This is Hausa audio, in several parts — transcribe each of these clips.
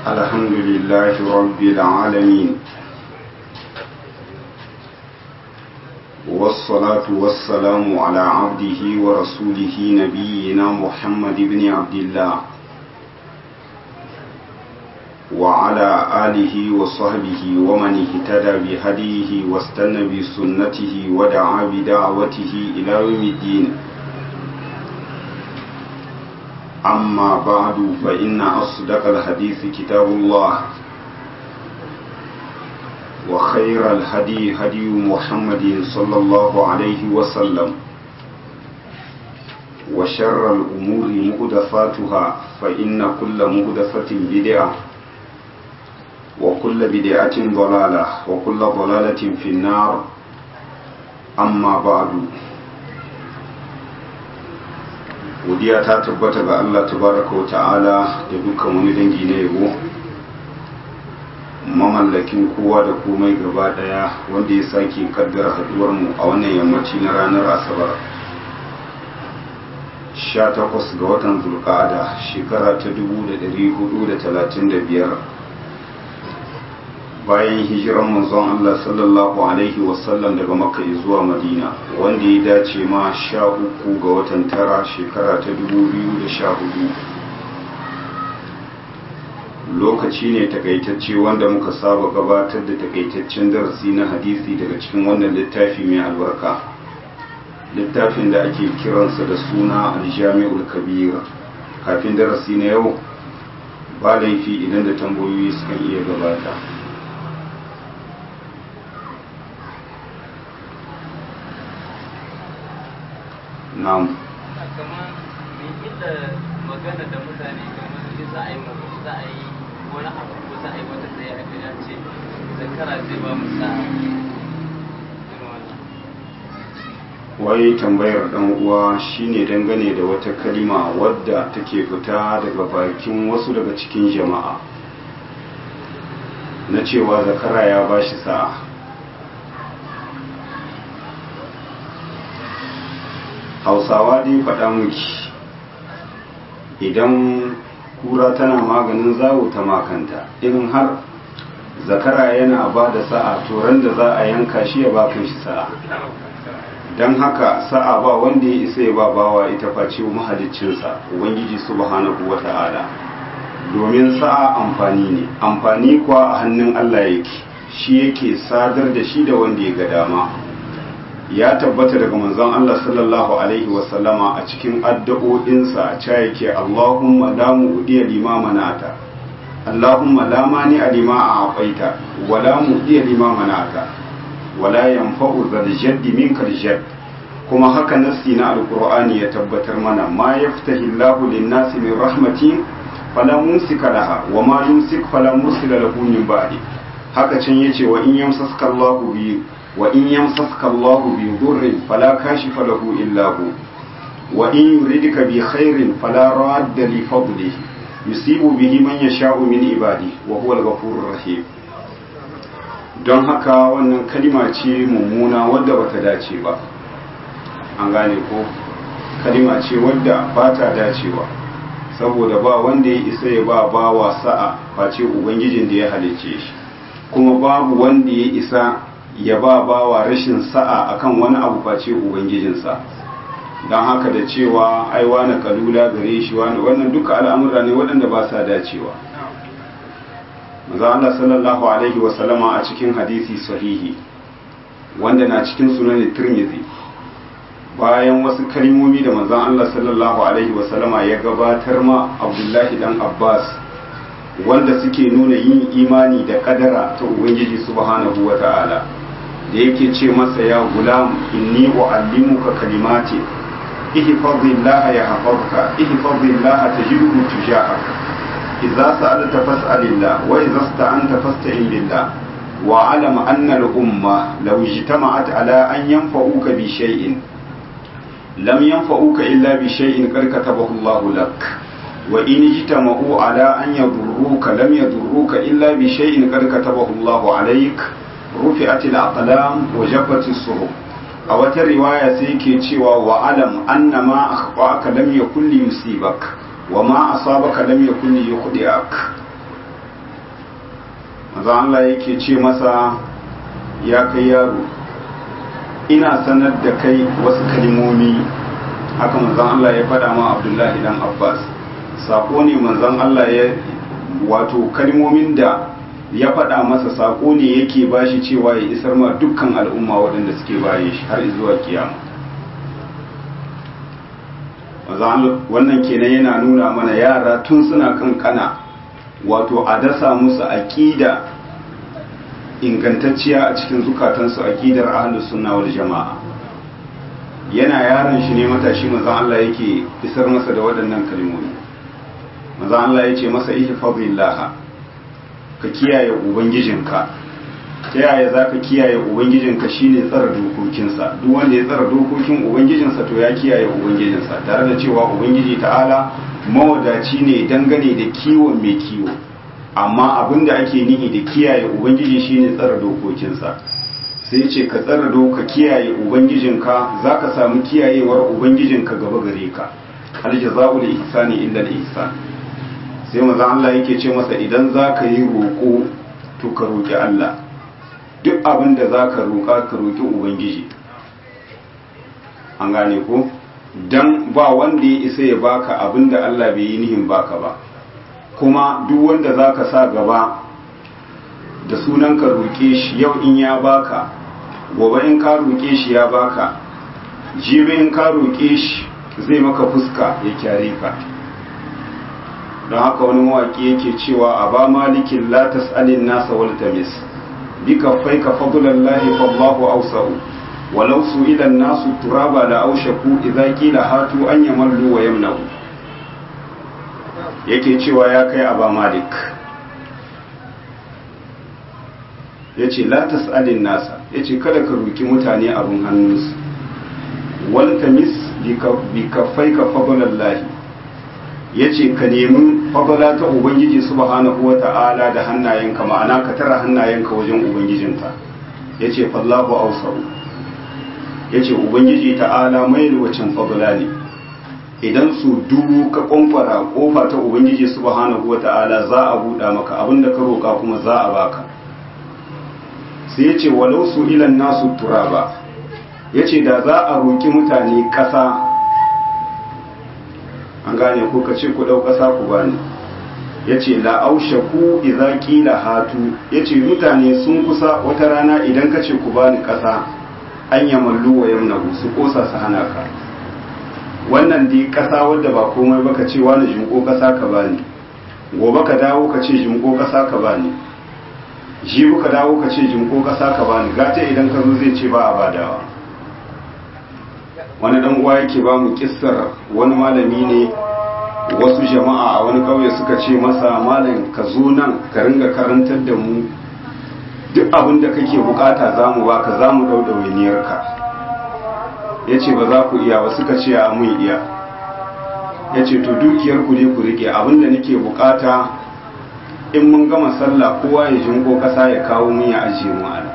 الحمد لله رب العالمين والصلاة والسلام على عبده ورسوله نبينا محمد بن عبد الله وعلى آله وصحبه ومن اهتدى بهديه واستنى بسنته ودعا بدعوته إلى يوم الدين أما بعد فإن أصدق الحديث كتاب الله وخير الهدي هدي محمد صلى الله عليه وسلم وشر الأمور مهدفاتها فإن كل مهدفة بدعة وكل بدعة ضلالة وكل ضلالة في النار أما بعد godiya ta tabbata ga Allah tabaraka wa ta'ala da dukkan wani dangi na yabo mamallakin kowa da komai gaba daya wanda ya sake kaddara haduwar mu a wannan yammaci na ranar asabar 18 ga watan zulqa'ada shekara ta 1435 bayan hijiran manzon Allah sallallahu alaihi wasallam daga makka zuwa madina wanda ya dace ma sha uku ga watan tara shekara ta 2014 lokaci ne takaitacce wanda muka saba gabatar da takaitaccen darasi na hadisi daga cikin wannan littafi mai albarka littafin da ake kiransa da suna aljami'ul kabir kafin darasi na yau ba laifi idan da tambayoyi sukan iya gabata na'am kamar mai illa magana da mutane kamar in za a yi za a yi wani abu ko za a yi wata tsaye a gida ce zakara zai ba mu sa'a wai tambayar dan uwa shine dangane da wata kalima wadda take fita daga bakin wasu daga cikin jama'a na cewa zakara ya bashi sa'a hausawa dai faɗa miki idan kura tana maganin zawo ta makanta irin har zakara yana ba da sa'a turan da za a yanka shi ya ba shi sa'a don haka sa'a ba wanda ya isa ya ba bawa ita face mahaliccinsa ubangiji subhanahu wa ta'ala domin sa'a amfani ne amfani kuwa a hannun allah yake shi yake sadar da shi da wanda ya ga dama ya tabbata daga manzon Allah sallallahu alaihi wasallama a cikin addu'o'insa ca yake Allahumma la mu'diya lima manata Allahumma la mani lima a'taita wa la mu'diya lima manata wa la yanfa'u dhal jaddi minka jadd kuma haka nassi na alqur'ani ya tabbatar mana ma yaftahi Allahu lin-nasi min rahmatin fala mumsika laha wa ma yumsik fala mursila lahu min ba'di haka can yace wa in yamsaska Allahu bi وإن يمسسك الله بضر فلا كاشف له إلا هو وإن يردك بخير فلا راد لفضله يصيب به من يشاء من عباده وهو الغفور الرحيم don haka wannan kalima ce mummuna wadda bata dace ba an gane ko kalima ce wadda ba ta dacewa saboda ba wanda ya isa ya ba bawa sa'a face ubangijin da ya halicce shi kuma babu wanda ya isa ya ba bawa rashin sa'a akan wani abu face ubangijinsa don haka da cewa ai wani kalula gare shi wani wannan duka al'amura ne waɗanda ba sa dacewa maza Allah sallallahu alaihi wasallama a cikin hadisi sahihi wanda na cikin sunan tirmidhi bayan wasu kalmomi da manzon Allah sallallahu alaihi wasallama ya gabatar ma Abdullahi dan Abbas wanda suke nuna yin imani da kadara ta Ubangiji subhanahu wa ta'ala da yake ce masa ya gulam inni uallimuka kalimati ihfazillah ya hafazka ihfazillah tajidhu tujahak idza sa'alta fas'alillah wa idza ista'anta fasta'in billah wa alam anna al-umma law ijtama'at ala an yanfa'uka bi shay'in lam yanfa'uka illa bi shay'in qad katabahu Allah lak wa in ijtama'u ala an yadurruka lam yadurruka illa bi shay'in qad katabahu Allah alayk rufi'at al-aqlam wa jaffat as-suhuf a wata riwaya sai yake cewa wa alam anna ma akhfa'aka lam yakun li yusibak wa ma asabaka lam yakun li yukhdi'ak manzon Allah yake ce masa ya kai yaro ina sanar da kai wasu kalmomi haka manzon Allah ya faɗa ma Abdullahi dan Abbas sako ne manzon Allah ya wato kalmomin da ya faɗa masa sako ne yake bashi cewa ya isar ma dukkan al'umma waɗanda suke baye shi har zuwa kiyama wannan kenan yana nuna mana yara tun suna kankana wato a dasa musu aƙida ingantacciya a cikin zukatansu aƙidar ahlus sunna wal jama'a yana yaron shi ne matashi manzon Allah yake isar masa da waɗannan kalmomi manzon Allah ya ce masa ihfazillah ka kiyaye ubangijinka ta yaya za ka kiyaye ubangijinka shine tsara dokokinsa duk wanda ya tsara dokokin ubangijinsa to ya kiyaye ubangijinsa tare da cewa ubangiji ta'ala mawadaci ne dangane da kiwon mai kiwo amma abin da ake nihi da kiyaye ubangiji shine tsara dokokinsa sai ce ka tsara doka kiyaye ubangijinka za ka samu kiyayewar ubangijinka gaba gare ka aljaza'ul ihsani illa al-ihsan sai maza Allah yake ce masa idan za ka yi roƙo to ka roƙi Allah duk abin da za ka roƙa ka roƙi ubangiji an gane ko dan ba wanda ya isa ya baka abin da Allah bai yi nihin baka ba kuma duk wanda za ka sa gaba da sunan ka roƙe shi yau in ya baka gobe in ka roƙe shi ya baka jibi in ka roƙe shi zai maka fuska ya kyare ka don haka wani mawaƙi yake cewa a ba malikin la tas'alin nasa wal tamis bi kaffaika fadlallahi fallahu awsa'u walau su'ila an-nasu turaba la aushaku idza qila hatu an yamallu wa yamna'u yake cewa ya kai aba malik yace la tas'alin nasa yace kada ka roki mutane abun hannunsu wal tamis bi kaffaika fadlallahi yace ka nemi fadala ta ubangiji subhanahu wata'ala da hannayenka ma'ana ka tara hannayenka wajen ubangijinka yace fallahu awsau yace ubangiji ta'ala mai wacin fadala ne idan su dubu ka kwamfara kofa ta ubangiji subhanahu wata'ala za a buɗa maka abinda ka roka kuma za a baka sai yace walau su ilan nasu turaba yace da za a roki mutane ƙasa an gane ko ka ce ku ɗau ƙasa ku bani ya ce la'aushaku idza qila hatu ya ce mutane sun kusa wata rana idan ka ce ku bani ƙasa an yamallu wa yamnahu su ƙosa su hana ka wannan dai ƙasa wadda ba komai ba ka ce wani jinko ƙasa ka bani gobe ka dawo ka ce jinko ƙasa ka bani jibi ka dawo ka ce jinko ƙasa ka bani gata idan ka zo zai ce ba a badawa wani dan uwa yake ba mu kissar wani malami ne wasu jama'a a wani kauye suka ce masa malam ka zo nan ka ringa karantar da mu duk abin da kake bukata za mu baka za mu dau ɗawainiyarka ya ce ba za ku iya ba suka ce a mun iya ya ce to dukiyar ku ne ku rike abin da nake bukata in mun gama sallah kowa ya jinko kasa ya kawo mun ya ajiye mu a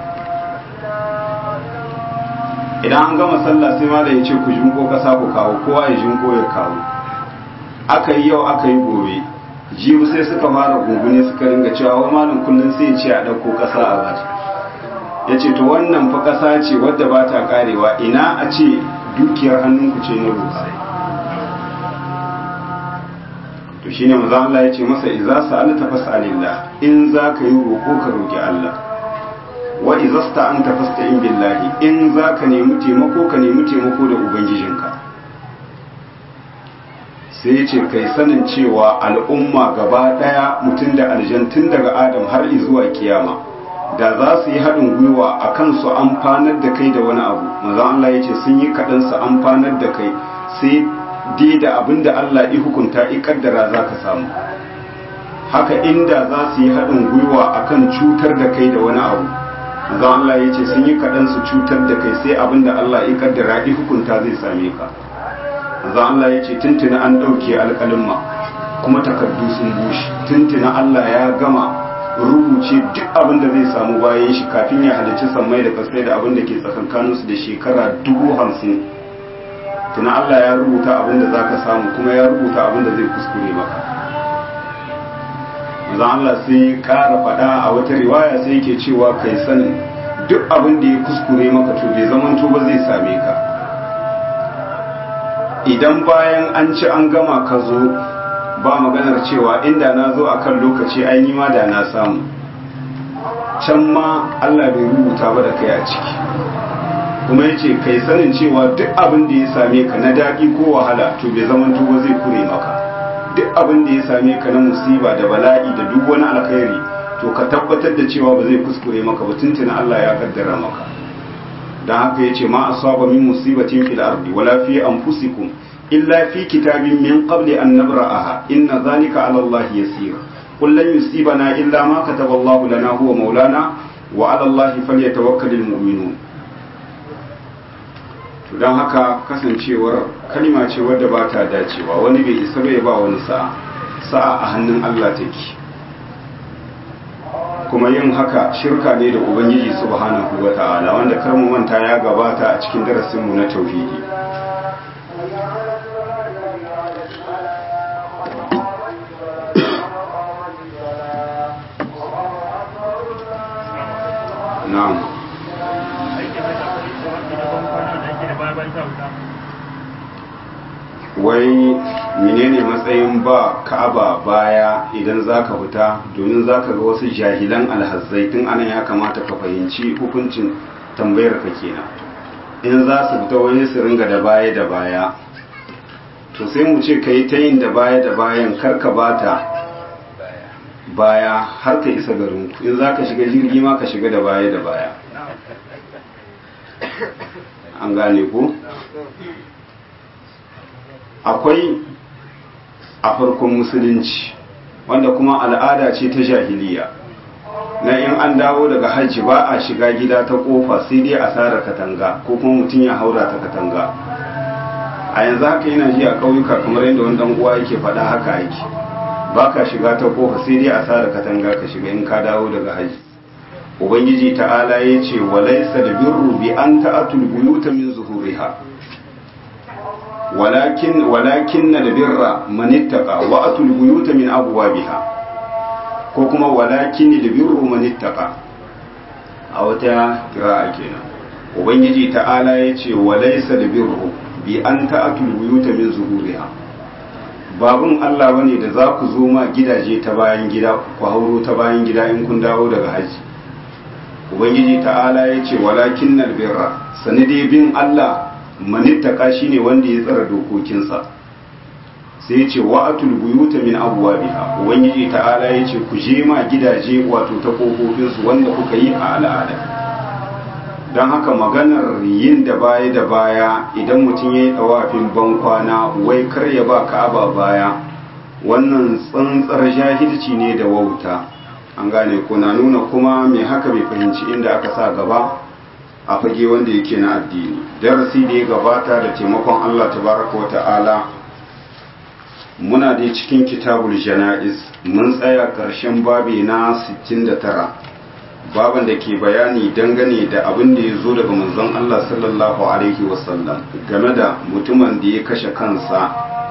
idan an gama sallah sai ma da ya ce ku jinko kasa ku kawo kowa ya jinko ya kawo aka yi yau aka yi gobe jibu sai suka fara gungune suka ringa cewa wa malam kullum sai ya ce a ɗauko kasa a bata ya ce to wannan fa kasa ce wadda ba ta karewa ina a ce dukiyar hannunku ce na roƙa to shine manzo Allah ya ce masa idza sa'alta fas'alillah in za ka yi roƙo ka roƙi Allah wa izasta an tafasta'in billahi in za ka nemi taimako ka nemi taimako da ubangijinka sai ce kai sanin cewa al'umma gaba daya mutum da aljantun daga adam har zuwa kiyama da za su yi haɗin gwiwa a kan su amfanar da kai da wani abu maza Allah ya ce sun yi kaɗan su amfanar da kai sai dai da abin da Allah ya hukunta ya kaddara za ka samu haka inda za su yi haɗin gwiwa a kan cutar da kai da wani abu manzo Allah ya ce sun yi kaɗan su cutar da kai sai abin da Allah ya kaddara ya hukunta zai same ka manzo Allah ya ce tuntuna an ɗauke alƙalimma kuma takardu sun bushe tuntuna Allah ya gama rubuce duk abin da zai samu bayan shi kafin ya halicci sammai da kasai da abin da ke tsakankaninsu da shekara dubu hamsin tuna Allah ya rubuta abin da za ka samu kuma ya rubuta abin da zai kuskure maka manzon Allah sai ƙara faɗa a wata riwaya sai yake cewa kai sanin duk abin da ya kuskure maka to bai zamanto ba zai same ka idan bayan an ci an gama ka zo ba maganar cewa inda na zo a kan lokaci ai ma da na samu can ma Allah bai rubuta ba da kai a ciki kuma yace kai sanin cewa duk abin da ya same ka na daɗi ko wahala to bai zaman ba zai kure maka duk abin da ya same ka na musiba da bala'i da duk wani alkhairi to ka tabbatar da cewa ba zai kuskure maka ba tuntuna Allah ya kaddara maka dan haka yace ma asaba min musibatin fil ardi wala fi anfusikum illa fi kitabin min qabli an nabra'aha inna dhalika 'ala Allah yasir qul lan yusibana illa ma kataba Allah lana huwa maulana wa 'ala Allah falyatawakkalul mu'minun to dan haka kasancewar kalima ce wadda ba ta dacewa wani bai isa bai ba wani sa'a sa'a a hannun Allah take kuma yin haka shirka ne da ubangiji subhanahu wa ta'ala wanda karmu manta ya gabata a cikin darasinmu na tauhidi na'am wai menene matsayin ba ka'aba baya idan zaka fita domin zaka ga wasu jahilan alhazzai tun anan ya kamata ka fahimci hukuncin tambayar ka kenan in za su fita wani su ringa da baya da baya to sai mu ce kai ta yin da baya da bayan karka bata baya har ka isa garin ku in zaka shiga jirgi ma ka shiga da baya da baya an gane ku akwai a farkon musulunci wanda kuma al'ada ce ta jahiliya na in an dawo daga hajji ba a shiga gida ta kofa sai dai a tsara katanga ko kuma mutum ya haura ta katanga a yanzu haka yana ji a ƙauyuka kamar yadda wani uwa yake faɗa haka aiki ba ka shiga ta kofa sai dai a tsara katanga ka shiga in ka dawo daga hajji ubangiji ta'ala ya ce walaisa da birru bi an ta'atul buyuta min zuhuriha walakin walakin na birra manittaka wa atul buyuta min abwabiha ko kuma walakin da birru manittaka a wata kira'a kenan ubangiji ta'ala ya ce walaysa da birru bi an ta'atul buyuta min zuhuriha babun Allah bane da za ku zo ma gidaje ta bayan gida ku hauro ta bayan gida in kun dawo daga haji ubangiji ta'ala ya ce walakin nal birra sanide bin Allah manittaka shine wanda ya tsara dokokinsa sai ya ce wa'atul buyuta min abwabiha ubangiji ta'ala ya ce ku je ma gidaje wato ta kofofinsu wanda kuka yi a al'ada don haka maganar yin da baya da baya idan mutum ya yi tsawafin bankwana wai kar ya ba ka'aba baya wannan tsantsar jahilci ne da wauta an gane ko na nuna kuma mai haka bai fahimci inda aka sa gaba a fage wanda yake na addini darasi da ya gabata da taimakon Allah tabaraka wa ta'ala muna dai cikin kitabul jana'iz mun tsaya ƙarshen babi na 69 baban da ke bayani dangane da abin da ya zo daga manzon Allah sallallahu alaihi wasallam game da mutumin da ya kashe kansa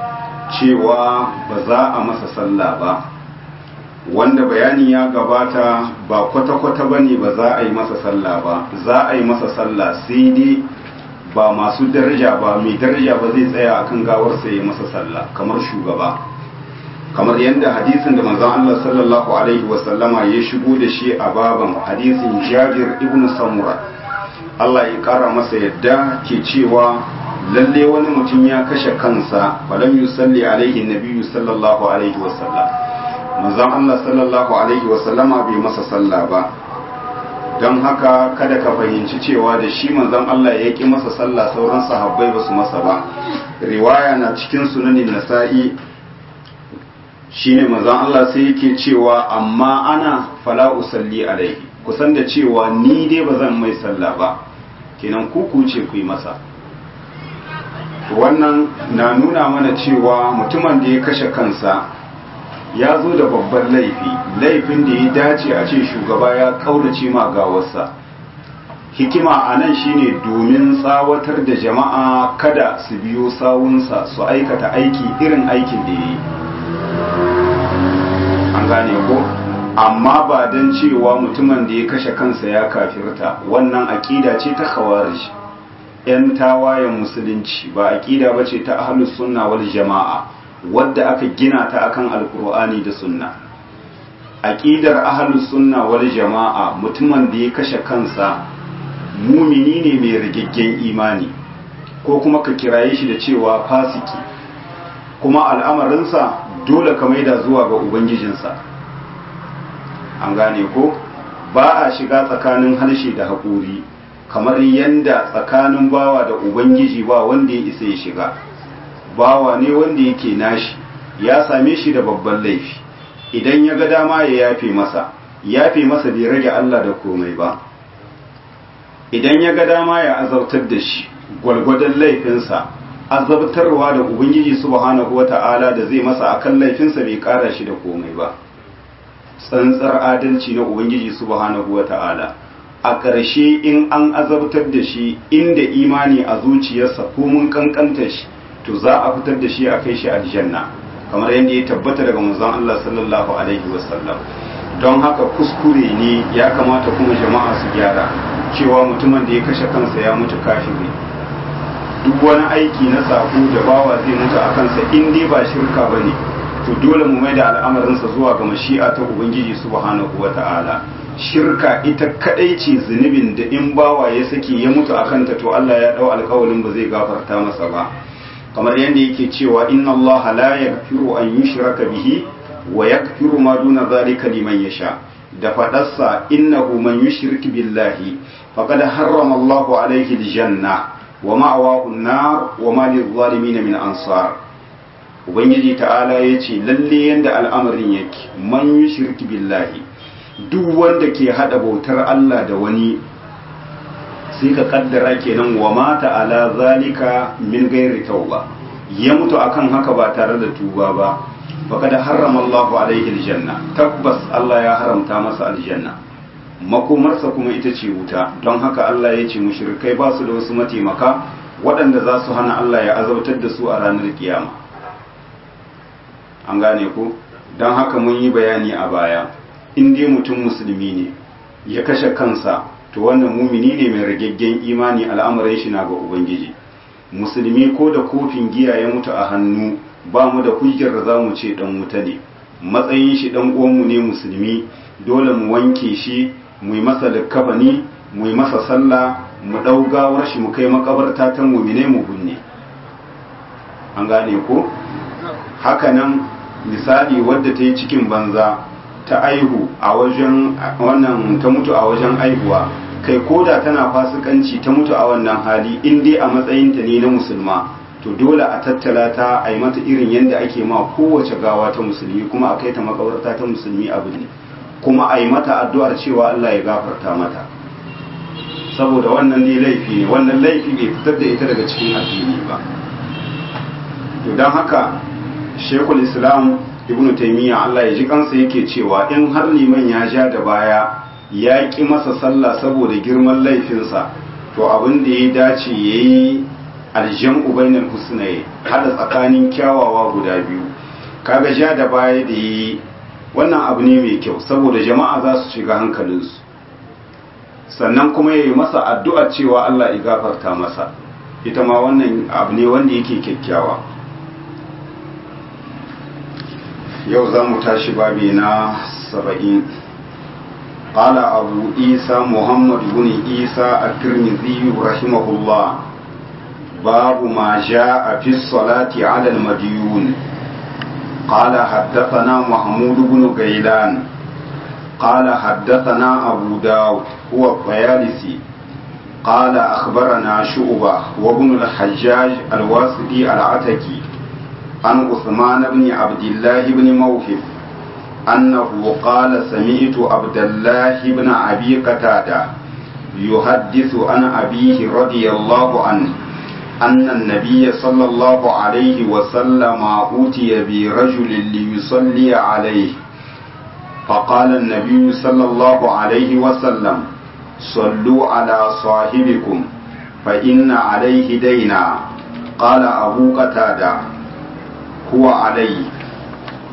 cewa ba za a masa sallah ba wanda bayani ya gabata ba kwata-kwata ba ne ba za a yi masa sallah ba za a yi masa sallah sai dai ba masu daraja ba mai daraja ba zai tsaya akan gawarsa ya masa sallah kamar shugaba kamar yadda hadisin da manzon Allah sallallahu alaihi wasallama ya shigo da shi a baban hadisin Jabir ibn Samura Allah ya kara masa yadda ke cewa lalle wani mutum ya kashe kansa falam yusalli alaihi nabiyyu sallallahu alaihi wasallam manzon Allah sallallahu alaihi wasallama bai masa sallah ba don haka kada ka fahimci cewa da shi manzon Allah ya ki masa sallah sauran sahabbai ba su masa ba riwaya na cikin sunanin nasa'i shine manzon Allah sai yake cewa amma ana fala usalli alaihi kusan da cewa ni dai ba zan mai sallah ba kenan kuku ce ku yi masa wannan na nuna mana cewa mutumin da ya kashe kansa ya zo da babban laifi laifin da ya dace a ce shugaba ya kaurace ma gawarsa hikima a nan shine domin tsawatar da jama'a kada su biyo sawunsa su aikata aiki irin aikin da ya yi an an gane ko amma ba don cewa mutumin da ya kashe kansa ya kafirta wannan aƙida ce ta khawarij yan tawayen musulunci ba aƙida ba ce ta ahlus sunna wal jama'a wadda aka gina ta akan alkur'ani da sunna aƙidar ahlus sunna wal jama'a mutumin da ya kashe kansa mumini ne mai rigaggen imani ko kuma ka kiraye shi da cewa fasiki kuma al'amarinsa dole ka maida zuwa ga ubangijinsa an gane ko ba a shiga tsakanin harshe da haƙuri kamar yadda tsakanin bawa da ubangiji ba wanda ya isa ya shiga bawa ne wanda yake nashi ya same shi da babban laifi idan ya ga dama ya yafe masa yafe masa bai rage Allah da komai ba idan ya ga dama ya azabtar da shi gwalgwadon laifinsa azabtarwa da ubangiji subhanahu wata'ala da zai masa akan laifinsa bai kara shi da komai ba tsantsar adalci na ubangiji subhanahu wata'ala a ƙarshe in an azabtar da shi inda imani a zuciyarsa ko mun kankanta shi to za a fitar da shi a kai shi aljanna kamar yadda ya tabbata daga manzon Allah sallallahu alaihi wasallam don haka kuskure ne ya kamata kuma jama'a su gyara cewa mutumin da ya kashe kansa ya mutu kafiri duk wani aiki na sako da bawa zai mutu a kansa in dai ba shirka bane to dole mu mai da al'amarinsa zuwa ga mashi'a ta ubangiji subhanahu wata'ala shirka ita kadai ce zunubin da in bawa ya sake ya mutu a kanta to Allah ya dau alƙawarin ba zai gafarta masa ba kamar yadda yake cewa inna Allah la yaghfiru an yushraka bihi wa yaghfiru ma duna zalika liman yasha da fadarsa innahu man yushrik billahi faqad harrama Allah alayhi aljanna wa ma'awahu an-nar wa ma lil-zalimin min ansar ubangiji ta'ala yace lalle yanda al'amarin yake man yushrik billahi duk wanda ke hada bautar Allah da wani sai ka kaddara kenan wa mata ala zalika min gairi tauba ya mutu akan haka ba tare da tuba ba faqad harrama Allah alaihi aljanna tabbas Allah ya haramta masa aljanna makomarsa kuma ita ce wuta don haka Allah ya ce mushrikai ba su da wasu mataimaka waɗanda za su hana Allah ya azabtar da su a ranar kiyama an gane ku don haka mun yi bayani a baya in dai mutum musulmi ne ya kashe kansa to wannan mumini ne mai ragaggen imani al'amuran shi na ga ubangiji musulmi ko da kofin giya ya mutu a hannu ba mu da hujjar da za mu ce dan wuta ne matsayin shi dan uwanmu ne musulmi dole mu wanke shi mu yi masa likkafani mu yi masa sallah mu ɗau gawar shi mu kai makabarta ta mumine mu binne an gane ko hakanan misali wadda ta yi cikin banza ta aihu a wajen wannan ta mutu a wajen aihuwa kai koda tana fasikanci ta mutu a wannan hali in dai a matsayinta ne na musulma to dole a tattala ta a yi mata irin yadda ake ma kowace gawa ta musulmi kuma a kai ta makabarta ta musulmi abu ne kuma a yi mata addu'ar cewa Allah ya gafarta mata saboda wannan ne laifi ne wannan laifi bai fitar da ita daga cikin addini ba to don haka shekul islam ibn taimiyya Allah ya ji kansa yake cewa in har liman ya ja da baya ya ƙi masa sallah saboda girman laifinsa to abin da ya dace ya yi aljan ubainar husnaye hada tsakanin kyawawa guda biyu kaga ja da baya da yi wannan abu ne mai kyau saboda jama'a za su shiga hankalinsu sannan kuma ya yi masa addu'a cewa Allah ya gafarta masa ita ma wannan abu ne wanda yake kyakkyawa yau za mu tashi babi na saba'in قال أبو عيسى محمد بن عيسى الترمذي رحمه الله باب ما جاء في الصلاة على المديون قال حدثنا محمود بن غيلان قال حدثنا أبو داود هو الطيالسي قال أخبرنا شعبة وابن الحجاج الواسطي العتكي عن عثمان بن عبد الله بن موهب أنه قال سمعت عبد الله بن أبي قتادة يحدث عن أبيه رضي الله عنه أن النبي صلى الله عليه وسلم أوتي برجل ليصلي عليه فقال النبي صلى الله عليه وسلم صلوا على صاحبكم فإن عليه دينا قال أبو قتادة هو عليه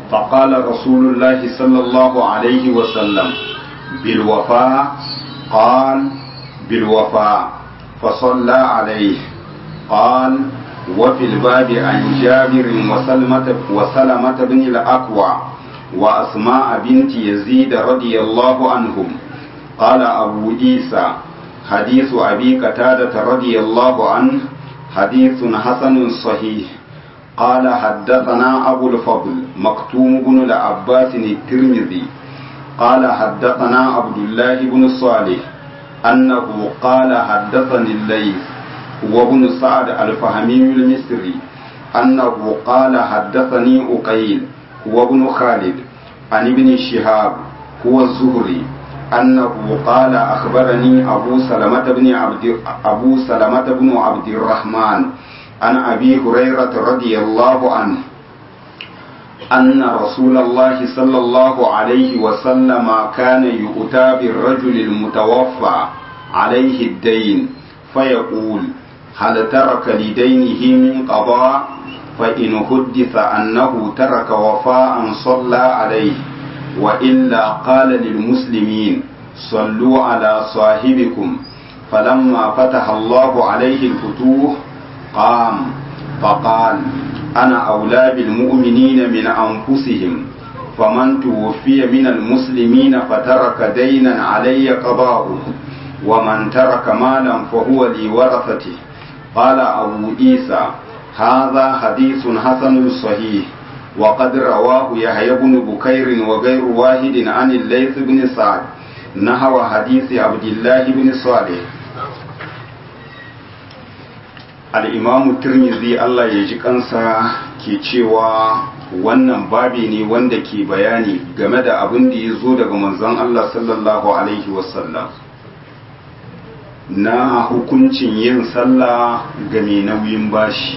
فقال رسول الله صلى الله عليه وسلم بالوفاء قال بالوفاء فصلى عليه قال وفي الباب عن جابر وسلمة, وسلمة بن الأكوع وأسماء بنت يزيد رضي الله عنهم قال أبو عيسى حديث أبي قتادة رضي الله عنه حديث حسن صحيح قال حدثنا أبو الفضل مكتوم بن العباس الترمذي قال حدثنا عبد الله بن صالح أنه قال حدثني الليث وابن سعد الفهمي المصري أنه قال حدثني أقيل وابن خالد عن ابن شهاب هو الزهري أنه قال أخبرني أبو سلمة بن عبد أبو سلمة بن عبد الرحمن عن أبي هريرة رضي الله عنه أن رسول الله صلى الله عليه وسلم كان يؤتى بالرجل المتوفى عليه الدين فيقول هل ترك لدينه من قضاء فإن حدث أنه ترك وفاء صلى عليه وإلا قال للمسلمين صلوا على صاحبكم فلما فتح الله عليه الفتوح قام فقال أنا أولى بالمؤمنين من أنفسهم فمن توفي من المسلمين فترك دينا علي قضاؤه ومن ترك مالا فهو لورثته قال أبو عيسى هذا حديث حسن صحيح وقد رواه يحيى بن بكير وغير واحد عن الليث بن سعد نحو حديث عبد الله بن صالح al'imamu turmizi Allah ya ji kansa ke cewa wannan babi ne wanda ke bayani game da abin da ya zo daga manzon Allah sallallahu Alaihi wasallam na hukuncin yin sallah ga mai nauyin bashi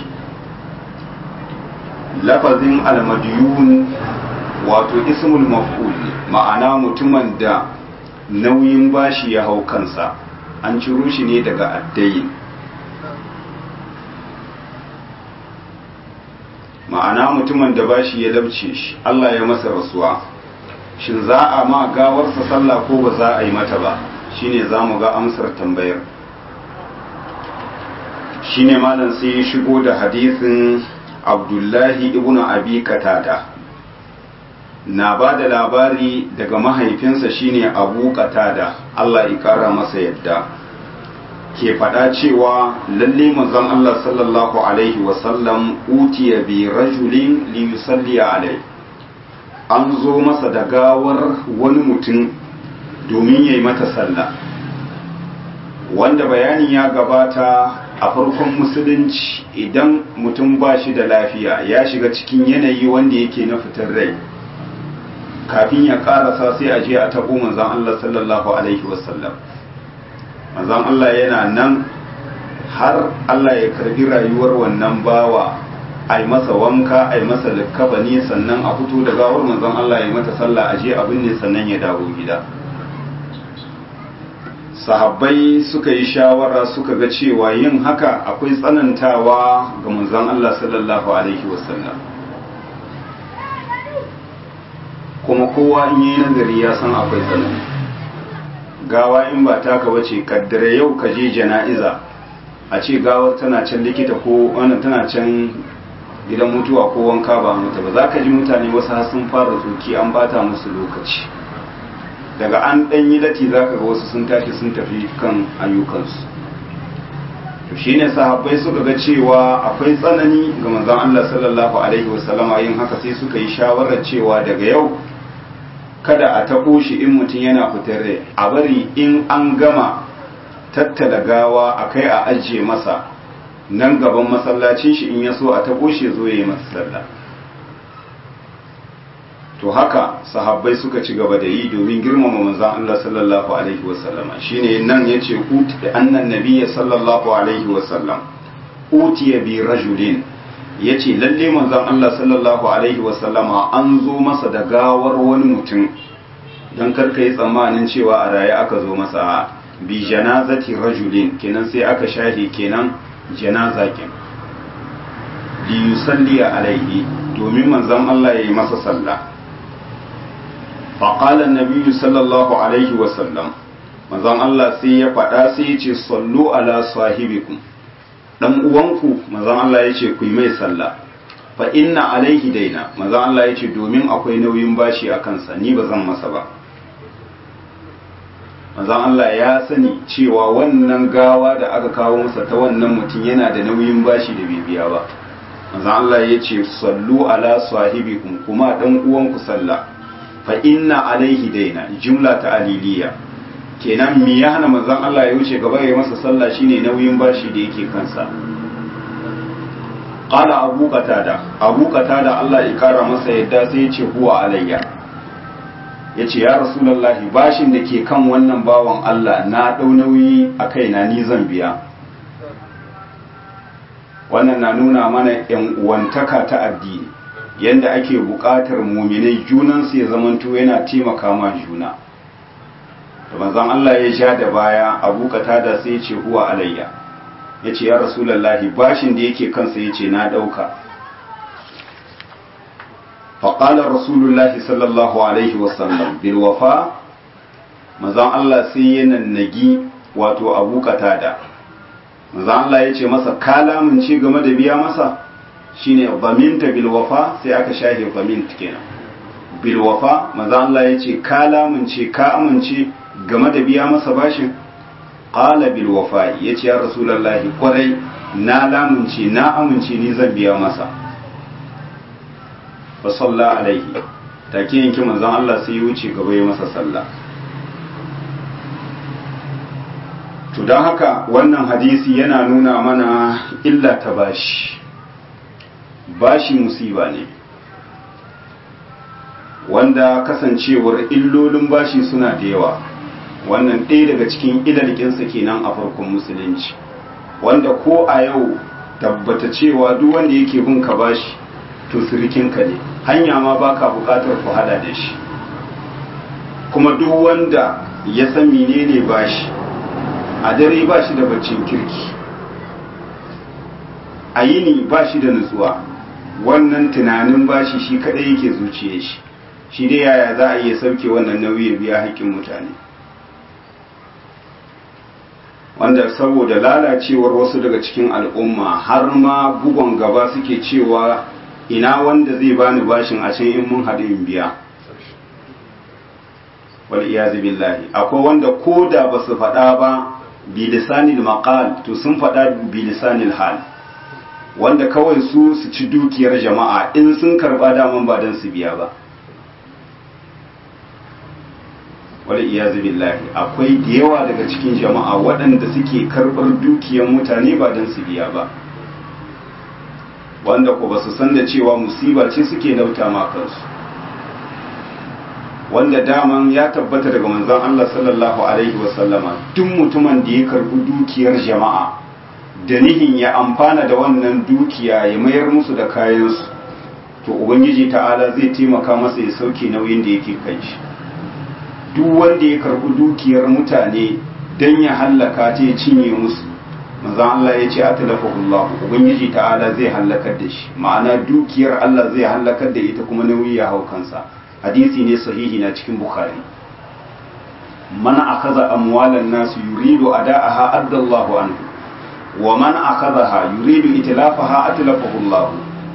lafazin almadiyun wato ismul maf'ul ma'ana mutumin da nauyin bashi ya hau kansa an ciro shi ne daga addayin ma'ana mutumin da bashi ya dabce shi Allah ya masa rasuwa shin za a ma gawarsa sallah ko ba za a yi mata ba shine za mu ga amsar tambayar shine malam sai ya shigo da hadisin abdullahi ibn abi katada na ba da labari daga mahaifinsa shine abu katada Allah ya kara masa yadda ke faɗa cewa lalle manzon Allah sallallahu alaihi wasallam utiya bi rajulin li yusalli alai an zo masa da gawar wani mutum domin yayi mata sallah wanda bayani ya gabata a farkon musulunci idan mutum ba shi da lafiya ya shiga cikin yanayi wanda yake na fitar rai kafin ya karasa sai a je a tabo manzon Allah sallallahu alaihi wasallam manzon Allah yana nan har Allah ya karbi rayuwar wannan bawa a yi masa wanka a yi masa likkabani sannan a fito da gawar manzon Allah ya mata sallah a je abin ne sannan ya dawo gida sahabbai suka yi shawara suka ga cewa yin haka akwai tsanantawa ga manzon Allah sallallahu alaihi wasallam kuma kowa in yi nazari ya san akwai tsanani gawa in ba taka bace kaddare yau ka je jana'iza a ce gawar tana can likita ko wannan tana can gidan mutuwa ko wanka ba mata ba za ka ji mutane wasu har sun fara tsoki an bata musu lokaci daga an ɗan yi lati za ka ga wasu sun tashi sun tafi kan ayyukansu to shine sahabbai suka ga cewa akwai tsanani ga manzon Allah sallallahu alaihi wasallama yin haka sai suka yi shawarar cewa daga yau kada a taɓo shi in mutum yana fitar rai a bari in an gama tattala gawa a kai a ajiye masa nan gaban masallacin shi in ya so a taɓo shi zo ya yi masa sallah to haka sahabbai suka ci gaba da yi domin girmama manzon Allah sallallahu alaihi wasallam shine nan yace uti annan nabiyyi sallallahu alaihi wasallam utiya bi rajulin yace lalle manzon Allah sallallahu alaihi wasallama an zo masa da gawar wani mutum dan karka yi tsammanin cewa a raye aka zo masa bi janazati rajulin kenan sai aka shahi kenan janaza kenan li yusalli alaihi domin manzon Allah ya yi masa sallah faƙalar nabiyu sallallahu alaihi wasallam manzon Allah sai ya faɗa sai ya ce sallu ala sahibikum dan uwanku manzon Allah ya ce ku yi mai sallah fa inna alaihi daina manzon Allah ya ce domin akwai nauyin bashi a kansa ni ba zan masa ba manzon Allah ya sani cewa wannan gawa da aka kawo masa ta wannan mutum yana da nauyin bashi da bai biya ba manzon Allah ya ce sallu ala sahibikum kuma dan uwanku sallah fa inna alaihi daina jumla ta aliliya kenan me ya hana manzon Allah ya wuce gaba ya masa sallah shine nauyin bashi da yake kansa qala abu qatada abu qatada Allah ya kara masa yadda sai ya ce huwa alayya yace ya rasulullahi bashin da ke kan wannan bawan Allah na dau nauyi a kaina ni zan biya wannan na nuna mana yan uwantaka ta addini yanda ake buƙatar muminai junansu ya zamanto yana taimaka ma juna da manzon Allah ya sha da baya abu da sai ce huwa alayya ya ce ya rasulallahi bashin da yake kansa ya ce na ɗauka faƙalar rasulullahi sallallahu alaihi wasallam bilwafa manzon Allah sai ya nannagi wato abu da manzon Allah ya ce masa kalamun ce game da biya masa shine zaminta bilwafa sai aka shahe zamint kenan bilwafa manzon Allah ya ce kalamun ce ka amince game da biya masa bashin qala bil wafa yace ya rasulullahi kwarai na lamunce na amince ni zan biya masa fa salla alaihi take yanki manzon Allah sai ya wuce gaba ya masa sallah to don haka wannan hadisi yana nuna mana illa ta bashi bashi musiba ne wanda kasancewar illolin bashi suna da yawa wannan ɗaya daga cikin ilalikinsa kenan a farkon musulunci wanda ko a yau tabbata cewa duk wanda yake bin ka bashi to sirikinka ne hanya ma baka buƙatar ku hada da shi kuma duk wanda ya san menene bashi a dare ba shi da baccin kirki a yini ba shi da nutsuwa wannan tunanin bashi shi kadai yake zuciye shi shi dai yaya za a iya sauke wannan nauyi ya biya haƙƙin mutane wanda saboda lalacewar wasu daga cikin al'umma har ma bugon gaba suke cewa ina wanda zai bani bashin a can in mun haɗu in biya wal iyazu billahi akwai wanda ko da ba su faɗa ba bilisanil maqal to sun faɗa bilisanil hal wanda kawai su su ci dukiyar jama'a in sun karɓa daman ba don su biya ba wal iyazu billahi akwai da yawa daga cikin jama'a waɗanda suke karɓar dukiyar mutane ba don su biya ba wanda ko ba su san da cewa musiba ce suke nauta ma kansu wanda daman ya tabbata daga manzon Allah sallallahu alaihi wasallama duk mutumin da ya karbi dukiyar jama'a da nihin ya amfana da wannan dukiya ya mayar musu da kayansu to ubangiji ta'ala zai taimaka masa ya sauke nauyin da yake kai shi duk wanda ya karbi dukiyar mutane dan ya hallaka ta ya cinye musu manzon Allah ya ce atlafahullah ubangiji ta'ala zai hallakar da shi ma'ana dukiyar Allah zai hallakar da ita kuma nauyi ya hau kansa hadisi ne sahihi na cikin bukhari man akaza amwalan nasu yuridu ada'aha addallahu anhu wa man akazaha yuridu itlafaha atlafahu Allah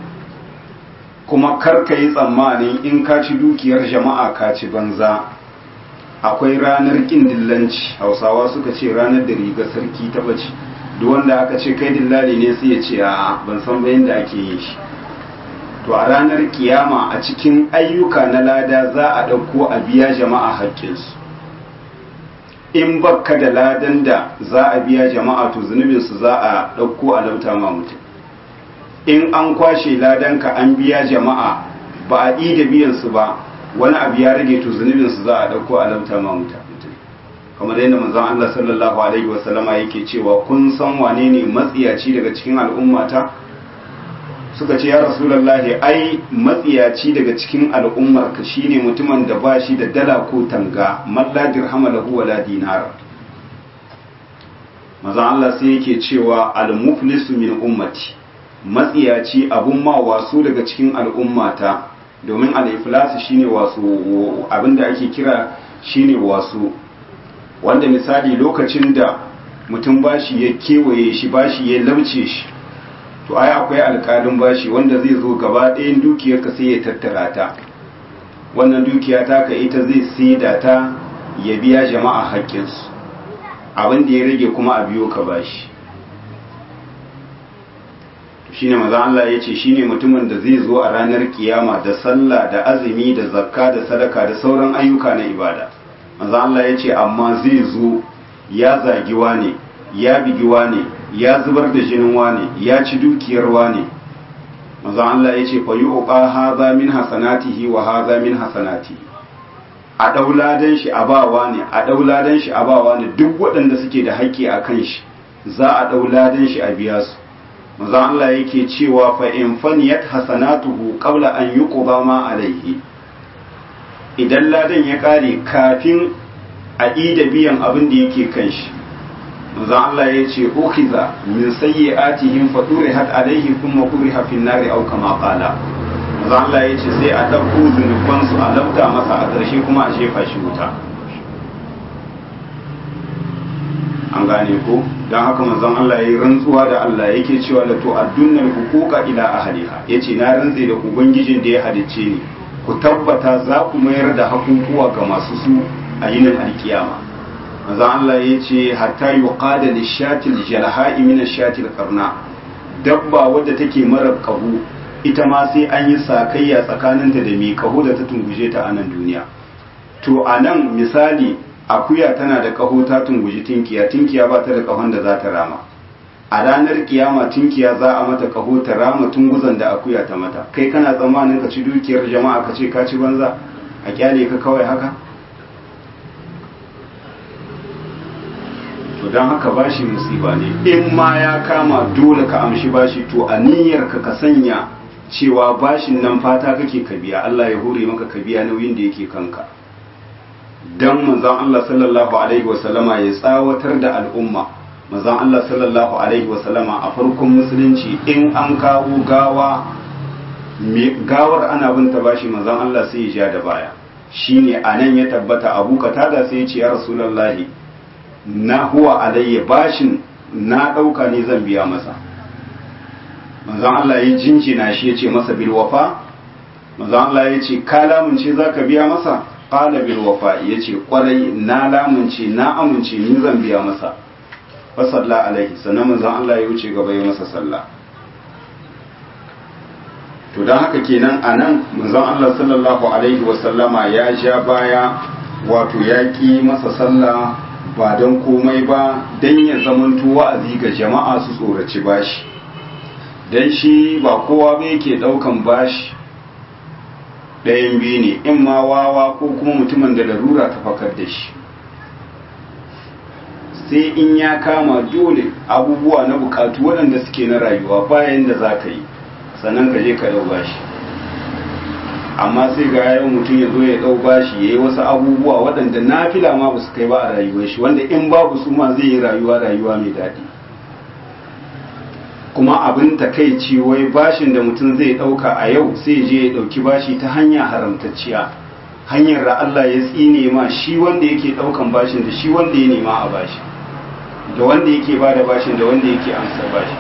kuma kar ka yi tsammanin in ka ci dukiyar jama'a ka ci banza akwai ranar kin dillanci hausawa suka ce ranar da riga sarki ta bace duk wanda aka ce kai dillali ne sai ya ce a ban san bayan da ake yin shi to a ranar kiyama a cikin ayyuka na lada za a ɗauko a biya jama'a haƙƙinsu in bakka da ladan da za a biya jama'a to zunubinsu za a ɗauko a lauta ma mutum in an kwashe ladanka an biya jama'a ba a da biyansu ba wani abu ya rage to zunubinsu za a ɗauko a lauta ma mutum kamar yadda manzon Allah sallallahu alaihi wasallama yake cewa kun san wane ne matsiyaci daga cikin al'ummata suka ce ya rasulallahi ai matsiyaci daga cikin al'ummar ka shine mutumin da ba shi da dala ko tanga malla dirhama lahu wala dinar maza Allah sai yake cewa al-muflisu min ummati matsiyaci abun ma wasu daga cikin al'ummata domin al-iflas shine wasu abinda ake kira shine wasu wanda misali lokacin da mutum bashi ya kewaye shi bashi ya lauce shi to ai akwai alƙalin bashi wanda zai zo gaba ɗayan dukiyarka sai ya tattara ta wannan dukiya ta ka ita zai saida ta ya biya jama'a haƙƙinsu abin da ya rage kuma a biyo ka bashi shine maza Allah ya ce shine mutumin da zai zo a ranar kiyama da sallah da azumi da zakka da sadaka da sauran ayyuka na ibada maza Allah ya ce amma zai zo ya zagi wane ya bigi wane ya zubar da jinin wane ya ci dukiyar wane maza Allah ya ce fa yuqa hadha min hasanatihi wa hadha min hasanatihi a dauladan shi a bawa ne a dauladan shi a bawa ne duk waɗanda suke da haƙƙi a kan shi za a dauladan shi a biya su maza Allah yake cewa fa in faniyat hasanatuhu qabla an yuqda ma alaihi idan ladan ya kare kafin a ida biyan abin da yake kan shi maza Allah ya ce ukhiza min sayyi'atihim fa turihat alaihi thumma turiha fi nari aw kama qala maza Allah ya ce sai a dauko zunuban su a lafta masa a ƙarshe kuma a shefa shi wuta an gane ko don haka manzon Allah ya yi rantsuwa da Allah yake cewa la to addunnal huquqa ila ahliha yace na rantse da ubangijin da ya halicce ni ku tabbata za ku mayar da hakukuwa ga masu su a yinin alkiyama manzon Allah yace hatta yuqada lishatil jalha'i min ashatil qarna dabba wadda take mara kahu ita ma sai an yi sakayya tsakaninta da mai kahu da ta tunguje ta a nan duniya to a nan misali akuya tana da kaho ta tunguji tinkiya tinkiya ba ta da kahon da za ta rama a ranar kiyama tinkiya za a mata kaho ta rama tunguzan da akuya ta mata kai kana tsammanin ka ci dukiyar jama'a ka ce ka ci banza a kyale ka kawai haka to don haka bashi musiba ne in ma ya kama dole ka amshi bashi to a niyyar ka ka sanya cewa bashin nan fata kake ka biya Allah ya hore maka ka biya nauyin da yake kanka dan manzon Allah sallallahu alaihi wasallama ya tsawatar da al'umma manzon Allah sallallahu alaihi wasallama a farkon musulunci in an kawo gawa gawar ana bin ta bashi manzon Allah sai ya ja da baya shine anan ya tabbata Abu Katada sai ya ce ya Rasulullahi na huwa alayya bashin na dauka ne zan biya masa manzon Allah ya jinjina shi ya ce masa bil wafa manzon Allah ya ce ka lamunce zaka biya masa qala bil wafa yace kwarai na lamunce na amince ni zan biya masa fa salla alaihi sannan manzon Allah ya wuce gaba ya masa sallah to dan haka kenan anan manzon Allah sallallahu alaihi wa sallama ya ja baya wato ya ki masa sallah ba don komai ba dan ya zamanto wa'azi ga jama'a su tsoraci bashi dan shi ba kowa ba yake daukan bashi ɗayan biyu ne in ma wawa ko kuma mutumin da larura ta fakar da shi sai in ya kama dole abubuwa na bukatu waɗanda suke na rayuwa bayan da za ka yi sannan ka je ka ɗau bashi amma sai ga yayin mutum ya zo ya ɗau bashi ya yi wasu abubuwa waɗanda na fila ma ba su kai ba a rayuwar shi wanda in babu su ma zai yi rayuwa rayuwa mai daɗi kuma abin takaici wai bashin da mutum zai ɗauka a yau sai je ya ɗauki bashi ta hanya haramtacciya hanyar da Allah ya tsine ma shi wanda yake ɗaukan bashin da shi wanda ya nema a bashi da wanda yake ba da bashin da wanda yake amsa bashi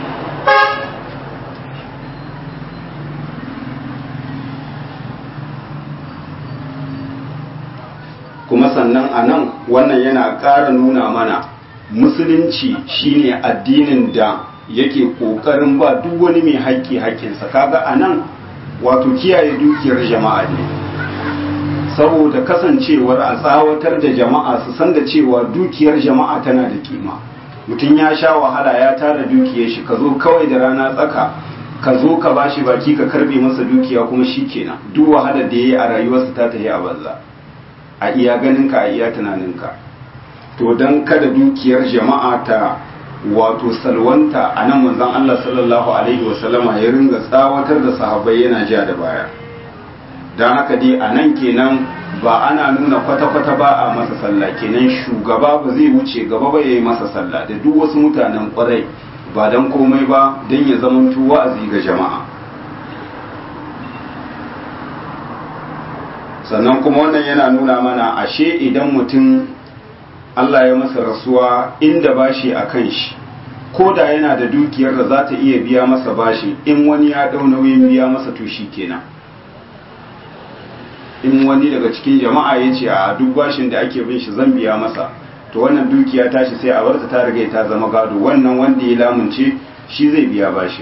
kuma sannan a nan wannan yana ƙara nuna mana musulunci shine addinin da yake kokarin ba duk wani mai haƙƙi haƙƙinsa kaga a nan wato kiyaye dukiyar jama'a ne saboda kasancewar a tsawatar da jama'a su san da cewa dukiyar jama'a tana da kima mutum ya sha wahala ya tara dukiyar shi ka zo kawai da rana tsaka ka zo ka bashi baki ka karbe masa dukiya kuma shi kenan duk wahalar da ya yi a rayuwarsa ta tafi a banza a iya ganinka a iya tunaninka to don kada dukiyar jama'a ta wato salwanta a nan manzon Allah sallallahu alaihi wasallama ya ringa tsawatar da sahabbai yana ja da baya don haka dai a nan kenan ba ana nuna kwata-kwata ba a masa sallah kenan shugaba ba zai wuce gaba ba ya yi masa sallah da duk wasu mutanen kwarai ba don komai ba don ya zamanto wa'azi ga jama'a sannan kuma wannan yana nuna mana ashe idan mutum Allah ya masa rasuwa inda bashi a kan shi ko da yana da dukiyar da za ta iya biya masa bashi in wani ya ɗau nauyin biya masa to shi kenan in wani daga cikin jama'a ya ce a duk bashin da ake bin shi zan biya masa to wannan dukiya tashi sai a barta ta riga ta zama gado wannan wanda ya lamunce shi zai biya bashin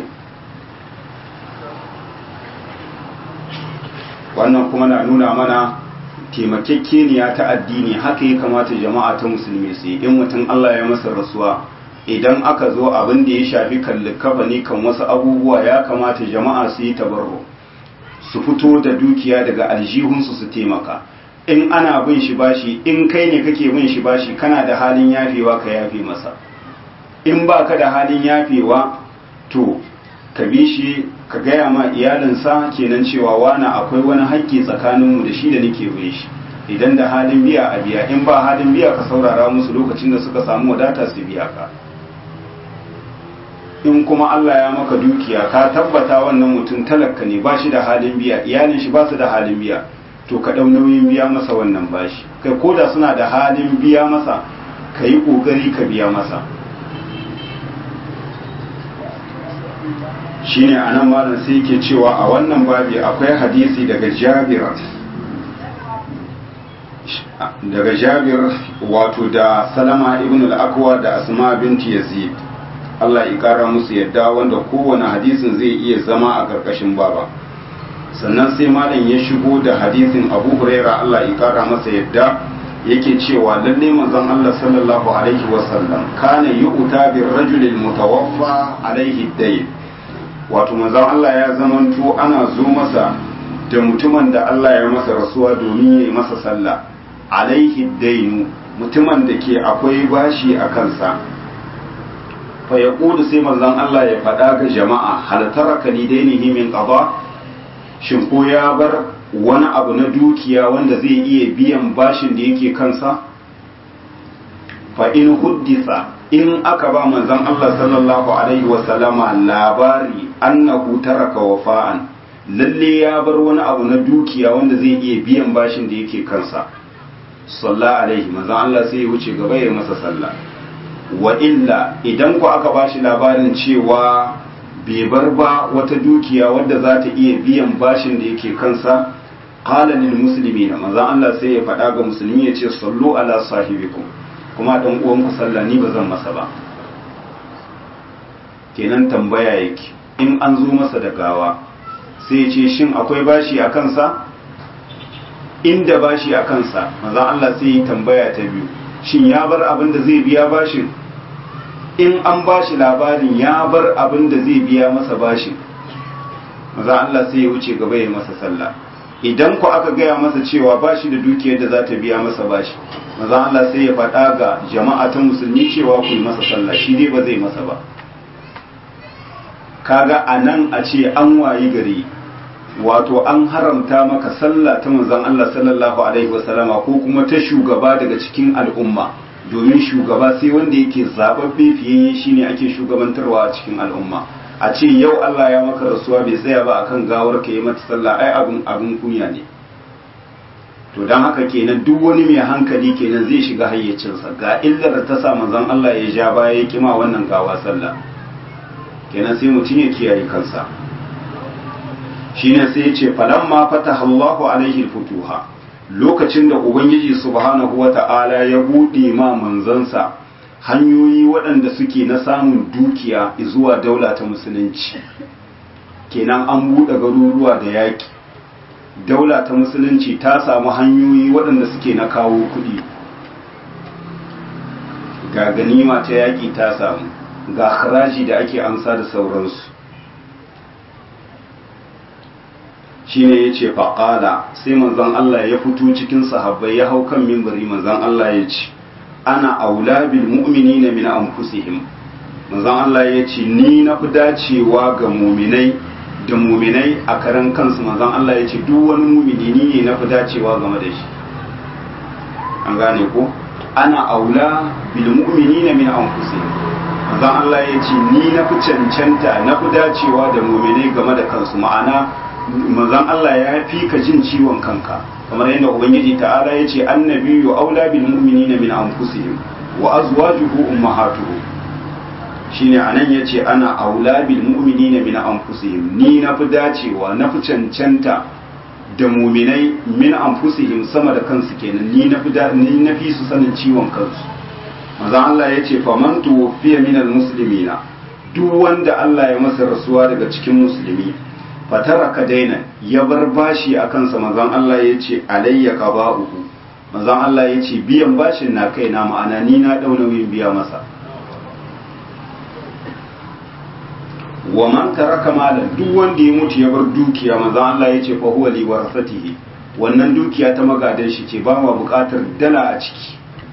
wannan kuma na nuna mana taimakekeniya ta addini haka ya kamata jama'a ta musulmi su yi in mutum Allah ya masa rasuwa idan aka zo abin da ya shafi kallikafa ne kan wasu abubuwa ya kamata jama'a su yi tabarro su fito da dukiya daga aljihunsu su taimaka in ana bin shi bashi in kai ne kake bin shi bashi kana da halin yafewa ka yafe masa in ba ka da halin yafewa to ka bi shi ka gaya ma iyalinsa kenan cewa wani akwai wani haƙƙi tsakaninmu da shi da nake bin shi idan da halin biya a biya in ba halin biya ka saurara musu lokacin da suka samu wadata su biya ka in kuma Allah ya maka dukiya ka tabbata wannan mutum talaka ne ba shi da halin biya iyalin shi ba su da halin biya to ka ɗau nauyin biya masa wannan bashi kai ko da suna da halin biya masa ka yi ƙoƙari ka biya masa shine a nan malam sai yake cewa a wannan babi akwai hadisi daga jabir daga jabir wato da salama ibn al-akwa da asma binti yazid Allah ya kara musu yadda wanda kowane hadisin zai iya zama a karkashin baba sannan sai malam ya shigo da hadisin abu huraira Allah ya kara masa yadda yake cewa lalle manzon Allah sallallahu alaihi wasallam kana yu'ta bir rajulil mutawaffa alaihi dayn wato manzon Allah ya zamanto ana zo masa da mutumin da Allah ya masa rasuwa domin ya yi masa sallah alaihi dainu mutumin da ke akwai bashi a kansa fa ya sai manzon Allah ya faɗa ga jama'a hal taraka li dainihi min qada shin ko ya bar wani abu na dukiya wanda zai iya biyan bashin da yake kansa fa in huddisa in aka ba manzon Allah sallallahu alaihi wasallama labari annahu taraka wafa'an lalle ya bar wani abu na dukiya wanda zai iya biyan bashin da yake kansa salla alaihi manzon Allah sai ya wuce gaba ya masa sallah wa illa idan ku aka bashi labarin cewa bai bar ba wata dukiya wadda za ta iya biyan bashin da yake kansa qala lil muslimina manzon Allah sai ya faɗa ga musulmi ya ce sallu ala sahibikum kuma dan uwanku sallah ni ba zan masa ba kenan tambaya yake in an zo masa da gawa sai ya ce shin akwai bashi a kansa inda bashi a kansa maza Allah sai ya tambaya ta biyu shin ya bar abin da zai biya bashin in an bashi labarin ya bar abin da zai biya masa bashin maza Allah sai ya wuce gaba ya masa sallah idan ku aka gaya masa cewa bashi da dukiyar da za ta biya masa bashi maza Allah sai ya faɗa ga jama'a ta musulmi cewa ku yi masa sallah shi dai ba zai masa ba kaga a nan a ce an wayi gari wato an haramta maka sallah ta manzon Allah sallallahu alaihi wasallama ko kuma ta shugaba daga cikin al'umma domin shugaba sai wanda yake zababbe fiye shine ake shugabantarwa a cikin al'umma a ce yau Allah ya maka rasuwa bai tsaya ba akan gawar ka yi mata sallah ai abun abun kunya ne to dan haka kenan duk wani mai hankali kenan zai shiga hayyacinsa ga illar da ta sa manzon Allah ya ja baya ya kima wannan gawa sallah kenan sai mutum ya kiyaye kansa shine sai ya ce falamma fataha Allahu alaihi futuha lokacin da ubangiji subhanahu wata'ala ya bude ma manzansa hanyoyi waɗanda suke na samun dukiya zuwa daula ta musulunci kenan an buɗe garuruwa da yaƙi daula ta musulunci ta samu hanyoyi waɗanda suke na kawo kuɗi ga ganima ta yaƙi ta samu ga haraji da ake amsa da sauransu shi ne ya ce faƙala sai manzon Allah ya fito cikin sahabbai ya hau kan mimbari manzon Allah ya ce ana aula bil mu'minina min anfusihim manzon Allah ya ce ni na fi dacewa ga muminai da muminai a karan kansu manzon Allah ya ce duk wani mumini ni ne na fi dacewa game da shi an gane ko ana aula bil mu'minina min anfusihim manzon Allah ya ce ni na fi cancanta na fi dacewa da mu'minai game da kansu ma'ana manzon Allah ya fi ka jin ciwon kanka kamar yadda ubangiji ta'ala ya ce annabiyyu aula bil mu'minina min anfusihim wa azwajuhu ummahatuhum shine anan yace ana aula bil mu'minina min anfusihim ni na fi dacewa na fi cancanta da mu'minai min anfusihim sama da kansu kenan ni na fi ni na fi su sanin ciwon kansu manzo Allah yace faman tuwfiya min al muslimina duk wanda Allah ya masa rasuwa daga cikin musulmi fataraka daina ya bar bashi a kansa manzon Allah yace alayya qaba'uhu manzon Allah yace biyan bashin na kaina ma'ana ni na dau nauyin biya masa wa man taraka malan duk wanda ya mutu ya bar dukiya manzo Allah yace fa huwa li warasatihi wannan dukiya ta magadan shi ce ba ma bukatar dala a ciki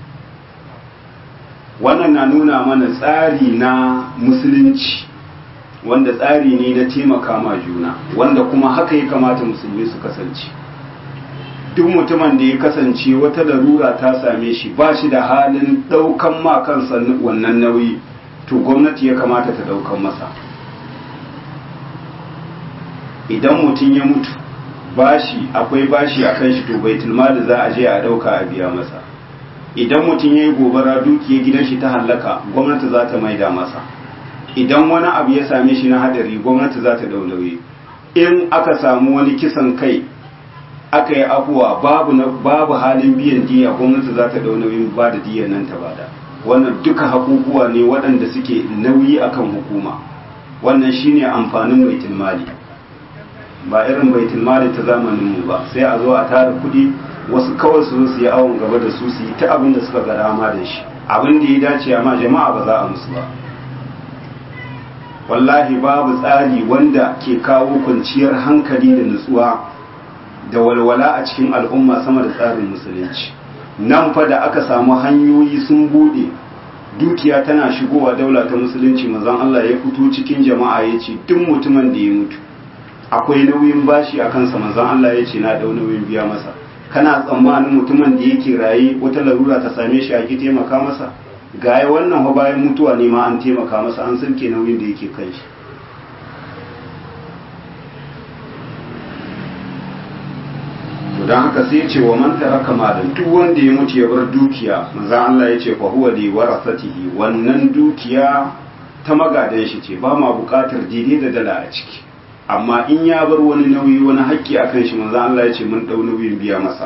wannan na nuna mana tsari na musulunci wanda tsari ne na taimaka ma juna wanda kuma haka ya kamata musulmi su kasance duk mutumin da ya kasance wata larura ta same shi ba shi da halin ɗaukan ma kansa wannan nauyi to gwamnati ya kamata ta ɗaukan masa idan mutum ya mutu bashi akwai bashi a kan shi to baitul mali za a je a dauka a biya masa idan mutum ya yi gobara dukiyar gidan shi ta hallaka gwamnati za ta maida masa idan wani abu ya same shi na hadari gwamnati za ta daulaye in aka samu wani kisan kai aka yi afuwa babu babu halin biyan diya gwamnati za ta dau nauyin ba da diyan nan ta bada wannan duka hakukuwa ne waɗanda suke nauyi akan hukuma wannan shine amfanin baitul mali ba irin baitul mali ta zamanin mu ba sai a zo a tara kuɗi wasu kawai su zo su yi awon gaba da su su yi ta abin da suka ga dama da shi abin da ya dace amma jama'a ba za a musu ba wallahi babu tsari wanda ke kawo kwanciyar hankali da nutsuwa da walwala a cikin al'umma sama da tsarin musulunci nan fa da aka samu hanyoyi sun bude dukiya tana shigowa daula ta musulunci mazan Allah ya fito cikin jama'a ya ce duk mutumin da ya mutu akwai nauyin bashi a kansa manzon Allah ya ce na dau nauyin biya masa kana tsammanin mutumin da yake raye wata larura ta same shi a ki taimaka masa gaya wannan fa bayan mutuwa ne ma an taimaka masa an sauke nauyin da yake kan shi to dan haka sai ya ce wa man taraka malan duk wanda ya mutu ya bar dukiya manzon Allah ya ce fa huwa li warasatihi wannan dukiya ta magadan shi ce ba ma bukatar daidai da dala a ciki amma in ya bar wani nauyi wani haƙƙi a kan shi manzo Allah ya ce mun ɗau nauyin biya masa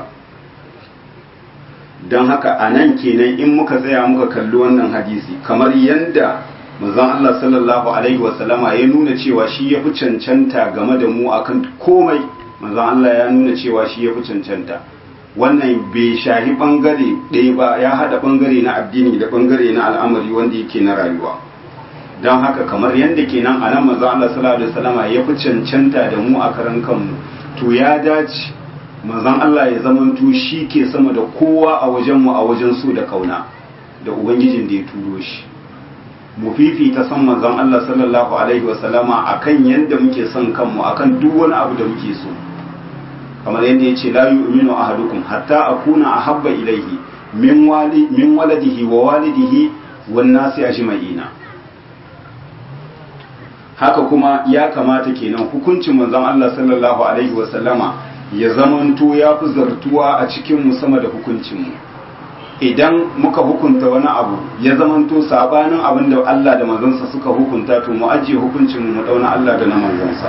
don haka a nan kenan in muka tsaya muka kalli wannan hadisi kamar yadda manzo Allah sallallahu alaihi wasallama ya nuna cewa shi ya fi cancanta game da mu akan komai manzo Allah ya nuna cewa shi ya fi cancanta wannan bai shahi bangare ɗaya ba ya haɗa bangare na addini da bangare na al'amari wanda yake na rayuwa don haka kamar yadda kenan a nan manzo Allah sallallahu alaihi wasallama ya fi cancanta da mu a karan kanmu to ya dace manzon Allah ya zamanto shi ke sama da kowa a wajen mu a wajen so da kauna da ubangijin da ya turo shi mu fifita san manzon Allah sallallahu alaihi wasallama akan yadda muke son kanmu akan duk wani abu da muke so kamar yadda ya ce la yu'minu ahadukum hatta akuna ahabba ilaihi min wali min waladihi wa walidihi wan nasi ajma'ina haka kuma ya kamata kenan hukuncin manzon Allah sallallahu alaihi wasallama ya zamanto ya fi zartuwa a cikin mu sama da hukuncin mu idan muka hukunta wani abu ya zamanto sabanin abin da Allah da manzansa suka hukunta to mu ajiye hukuncin mu dauna Allah da na manzansa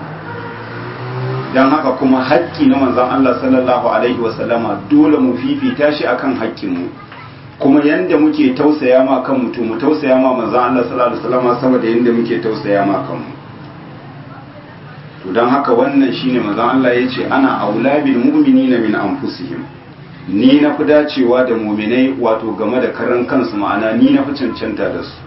dan haka kuma haƙƙi na manzon Allah sallallahu alaihi wasallama dole mu fifita shi akan haƙƙin mu kuma yanda muke tausaya ma kanmu to mu tausaya ma manzon Allah sallallahu alaihi wasallam saboda yanda muke tausaya ma kanmu to dan haka wannan shine manzon Allah yace ana aula bil mu'minina min anfusihim ni na fi dacewa da mu'minai wato game da karan kansu ma'ana ni na fi cancanta da su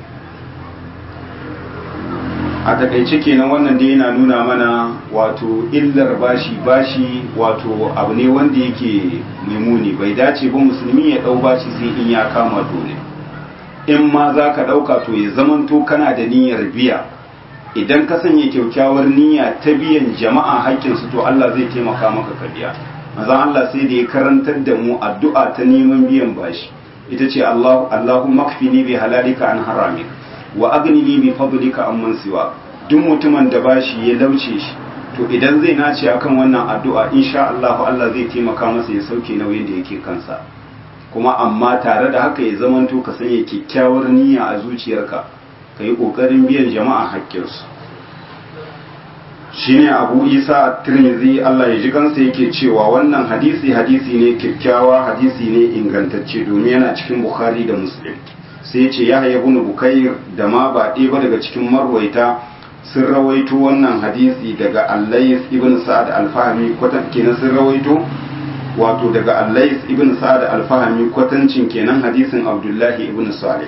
a takaice kenan wannan dai yana nuna mana wato illar bashi bashi wato abu ne wanda yake muni bai dace ba musulmi ya dau bashi sai in ya kama dole in ma za ka ɗauka to ya zamanto kana da niyyar biya idan ka sanya kyaukyawar niyya ta biyan jama'a haƙƙinsu to Allah zai taimaka maka ka biya mazan Allah sai da ya karantar da mu addu'a ta neman biyan bashi ita ce Allah Allahumma kfini bi halalika an haramik wa agnini bi fadlika amman siwa duk mutumin da bashi ya lauce shi to idan zai nace akan wannan addu'a insha Allah Allah zai taimaka masa ya sauke nauyin da yake kansa kuma amma tare da haka ya zamanto ka sanya kyakkyawar niyya a zuciyarka ka yi ƙoƙarin biyan jama'a haƙƙinsu shine abu isa a tirmidhi Allah ya ji kansa yake cewa wannan hadisi hadisi ne kyakkyawa hadisi ne ingantacce domin yana cikin bukhari da muslim sai ce ya haya bunu bukair da ma ba ɗaya ba daga cikin marwaita sun rawaito wannan hadisi daga allais ibn sa'ad al-fahmi kwatan kenan sun rawaito wato daga allais ibn sa'ad al-fahmi kwatancin kenan hadisin abdullahi ibn salih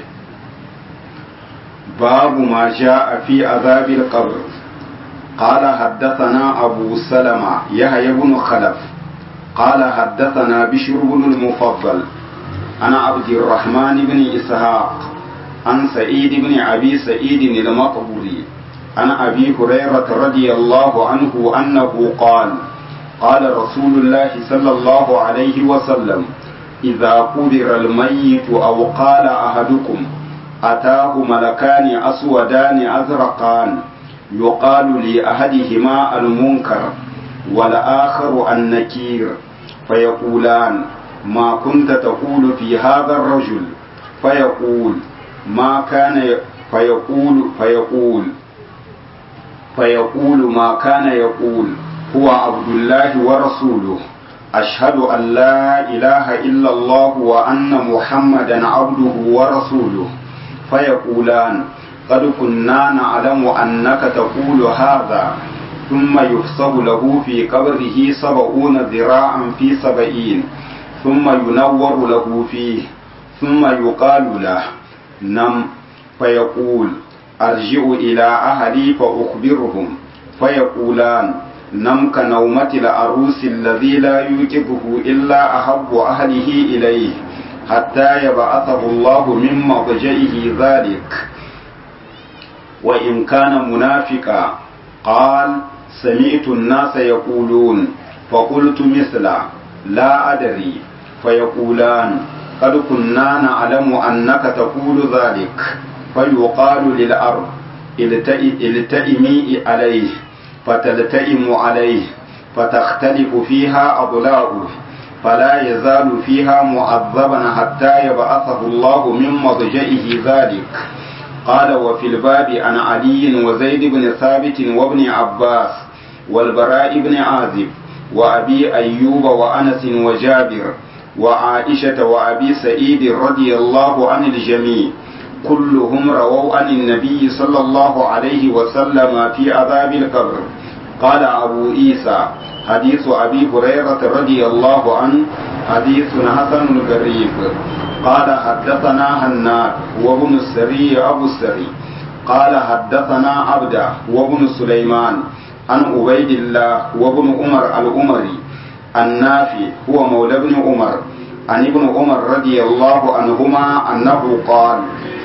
babu ma ja'a fi azabil qabr قال حدثنا أبو سلمة يحيى بن خلف قال حدثنا بشر بن المفضل أنا عبد الرحمن بن إسحاق عن سعيد بن أبي سعيد المقبوري عن أبي هريرة رضي الله عنه أنه قال قال رسول الله صلى الله عليه وسلم إذا قدر الميت أو قال أحدكم أتاه ملكان أسودان أزرقان يقال لأحدهما المنكر والآخر النكير فيقولان ما كنت تقول في هذا الرجل فيقول ما كان فيقول فيقول فيقول ما كان يقول هو عبد الله ورسوله أشهد أن لا إله إلا الله وأن محمدا عبده ورسوله فيقولان قد كنا نعلم أنك تقول هذا ثم يحسب له في قبره سبعون ذراعا في سبعين ثم ينور له فيه ثم يقال له نم فيقول أرجع إلى أهلي فأخبرهم فيقولان نم كنومة العروس الذي لا يوجبه إلا أحب أهله إليه حتى يبعثه الله من مضجئه ذلك وإن كان منافقا قال سمعت الناس يقولون فقلت مثلا لا أدري فيقولان قد كنا نعلم أنك تقول ذلك فيقال للأرض التئمي عليه فتلتئم عليه فتختلف فيها أضلاعه فلا يزال فيها معذبا حتى يبعثه الله من مضجئه ذلك قال وفي الباب عن علي وزيد بن ثابت وابن عباس والبراء بن عازب وأبي أيوب وأنس وجابر وعائشة وأبي سعيد رضي الله عن الجميع كلهم رووا عن النبي صلى الله عليه وسلم في عذاب القبر قال أبو عيسى حديث أبي هريرة رضي الله عنه حديث حسن غريب قال حدثنا هناد وابن السري أبو السري قال حدثنا عبده وابن سليمان عن عبيد الله وابن عمر الأمري النافي هو مولى ابن عمر عن ابن عمر رضي الله عنهما أنه قال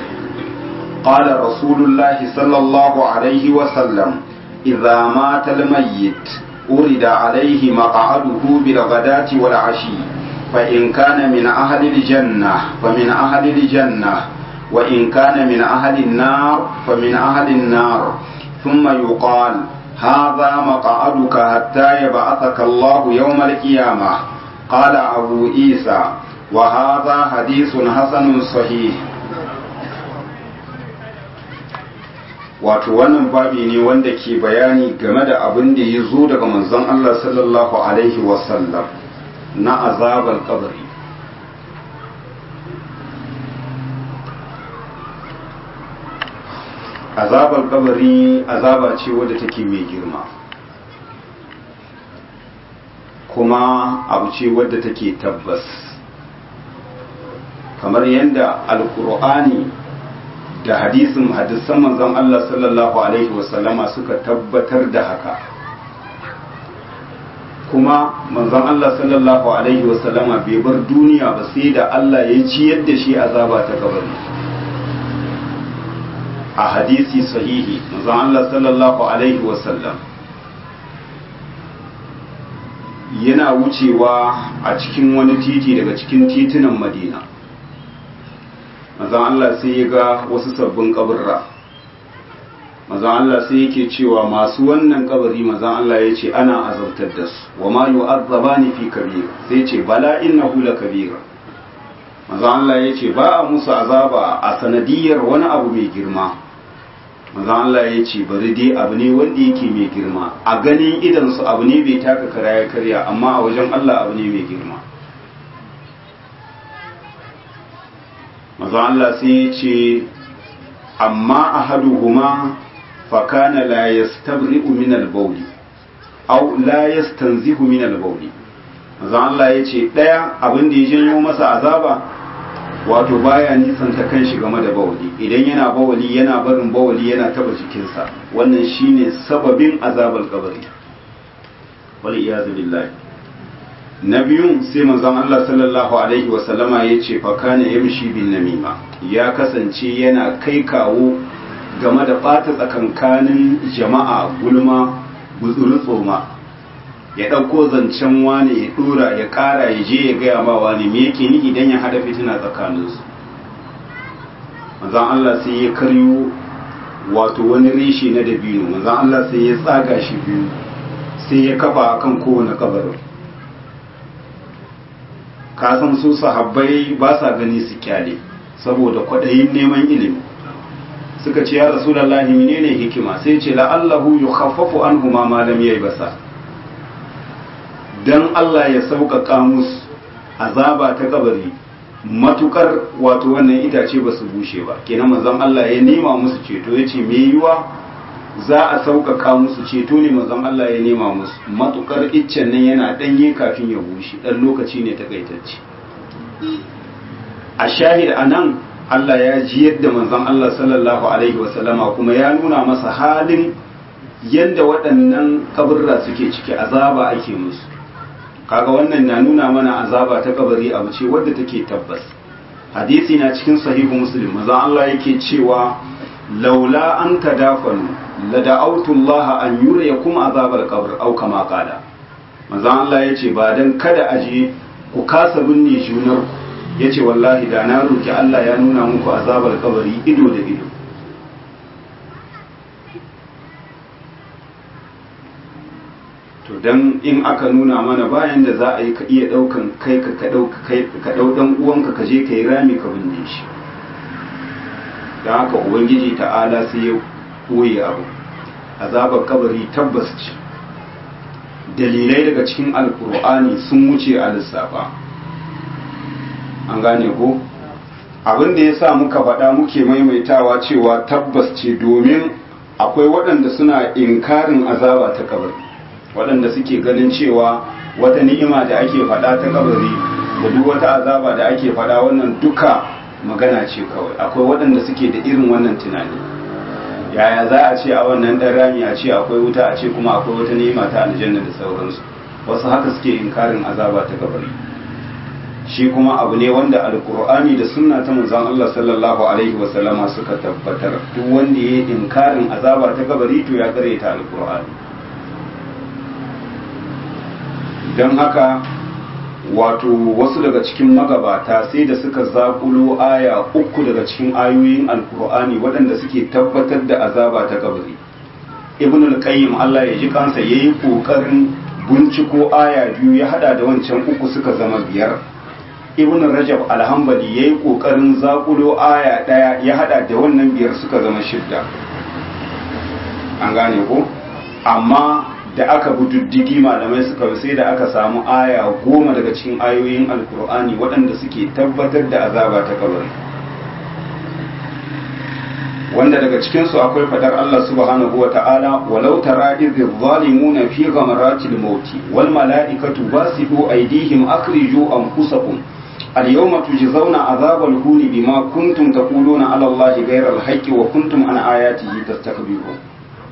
قال رسول الله صلى الله عليه وسلم إذا مات الميت أرد عليه مقعده بالغداة والعشي فإن كان من أهل الجنة فمن أهل الجنة وإن كان من أهل النار فمن أهل النار ثم يقال هذا مقعدك حتى يبعثك الله يوم القيامة قال أبو عيسى وهذا حديث حسن صحيح wato wannan babi ne wanda ke bayani game da abin da ya zo daga manzon Allah sallallahu alaihi wasallam na azabar kabari azabar kabari azaba ce wadda take mai girma kuma abu ce wadda take tabbas kamar yadda alkur'ani da hadisin hadisan manzon Allah sallallahu alaihi wasallama suka tabbatar da haka kuma manzon Allah sallallahu alaihi wasallama bai bar duniya ba sai da Allah ya ciyar da shi azaba ta kabari a hadisi sahihi manzon Allah sallallahu alaihi wasallam yana wucewa a cikin wani titi daga cikin titunan Madina manzon Allah sai ya ga wasu sabbin kaburra mazan Allah sai yake cewa masu wannan kabari mazan Allah ya ce ana azabtar da su wa ma yu'azzabani fi kabir sai ce bala innahu la kabira mazan Allah ya ce ba a musu azaba a sanadiyar wani abu mai girma mazan Allah ya ce bari dai abu ne wanda yake mai girma a ganin idan su abu ne bai taka kara ya karya amma a wajen Allah abu ne mai girma mazan Allah sai ya ce amma ahaduhuma fakana la yastabri'u min al-bawl aw la yastanzihu min al-bawl mazan Allah ya ce daya abin da ya janyo masa azaba wato baya nisanta kanshi game da bawali idan yana bawali yana barin bawali yana taba jikinsa wannan shine sababin azabar kabari wal iyazu billahi na biyun sai manzon Allah sallallahu alaihi wa sallama yace fa kana yamshi bin namima ya kasance yana kai kawo game da bata tsakankanin jama'a gulma gutsuru tsoma ya ɗauko zancen wani ya ɗora ya ƙara ya je ya gaya ma wani me yake ni idan ya haɗa fitina tsakaninsu manzan Allah sai ya karyo wato wani reshe na dabino manzan Allah sai ya tsaga shi biyu sai ya kafa kan kowane kabarin kasan su sahabbai ba sa gani su kyale saboda kwaɗayin neman ilimi suka ce ya rasulallahi menene hikima sai ce la'allahu yukhaffafu anhuma ma lam yayi basa don Allah ya sauƙaƙa musu azaba ta kabari matukar wato wannan itace ba su bushe ba kenan manzon Allah ya nema musu ceto ya ce me yiwa za a sauƙaƙa musu ceto ne manzon Allah ya nema musu matukar iccen nan yana ɗanye kafin ya bushe ɗan lokaci ne takaitacce a shahid a nan Allah ya ji yadda manzon Allah sallallahu alaihi wasallama kuma ya nuna masa halin yadda waɗannan kaburra suke ciki azaba ake musu kaga wannan na nuna mana azaba ta kabari abu ce wadda take tabbas hadisi na cikin sahihu muslim maza Allah yake cewa laula an tadafanu la da'awtu Allah an yuriyakum azabal qabr aw kama qala maza Allah yace ba dan kada aje ku kasa binne junar ku yace wallahi da na roki Allah ya nuna muku azabal kabari ido da ido to dan in aka nuna mana bayan da za a yi ka iya daukan kai ka ka dauka kai ka dau dan uwanka ka je ka yi rami ka binne shi dan haka ubangiji ta'ala sai ya koyi abu azabar kabari tabbas ce dalilai daga cikin alkur'ani sun wuce a lissafa an gane ko abin da ya sa muka faɗa muke maimaitawa cewa tabbas ce domin akwai waɗanda suna inkarin azaba ta kabari waɗanda suke ganin cewa wata ni'ima da ake faɗa ta kabari da duk wata azaba da ake faɗa wannan duka magana ce kawai akwai waɗanda suke da irin wannan tunani yaya za a ce a wannan ɗan rami a ce akwai wuta a ce kuma akwai wata ni'ima ta aljanna da sauransu wasu haka suke inkarin azaba ta kabari shi kuma abu ne wanda alkur'ani da sunna ta manzon Allah sallallahu alaihi wa sallama suka tabbatar duk wanda ya yi inkarin azaba ta kabari to ya kare ta alkur'ani don haka wato wasu daga cikin magabata sai da suka zakulo aya uku daga cikin ayoyin alkur'ani waɗanda suke tabbatar da azaba ta kabari ibn al-qayyim Allah ya ji kansa yayi kokarin binciko aya biyu ya hada da wancan uku suka zama biyar ibn rajab al-hanbali yayi kokarin zakulo aya daya ya hada da wannan biyar suka zama shidda an gane ko amma da aka bi diddigi malamai suka sai da aka samu aya goma daga cikin ayoyin alkur'ani waɗanda suke tabbatar da azaba ta kabari wanda daga cikinsu akwai fadar Allah subhanahu wa ta'ala walau tara idh zalimuna fi ghamaratil mauti wal mala'ikatu basidu aydihim akhriju anfusakum al-yawma tujzauna azabal huni bima kuntum taquluna ala Allahi ghayra al-haqqi wa kuntum an ayatihi tastakbirun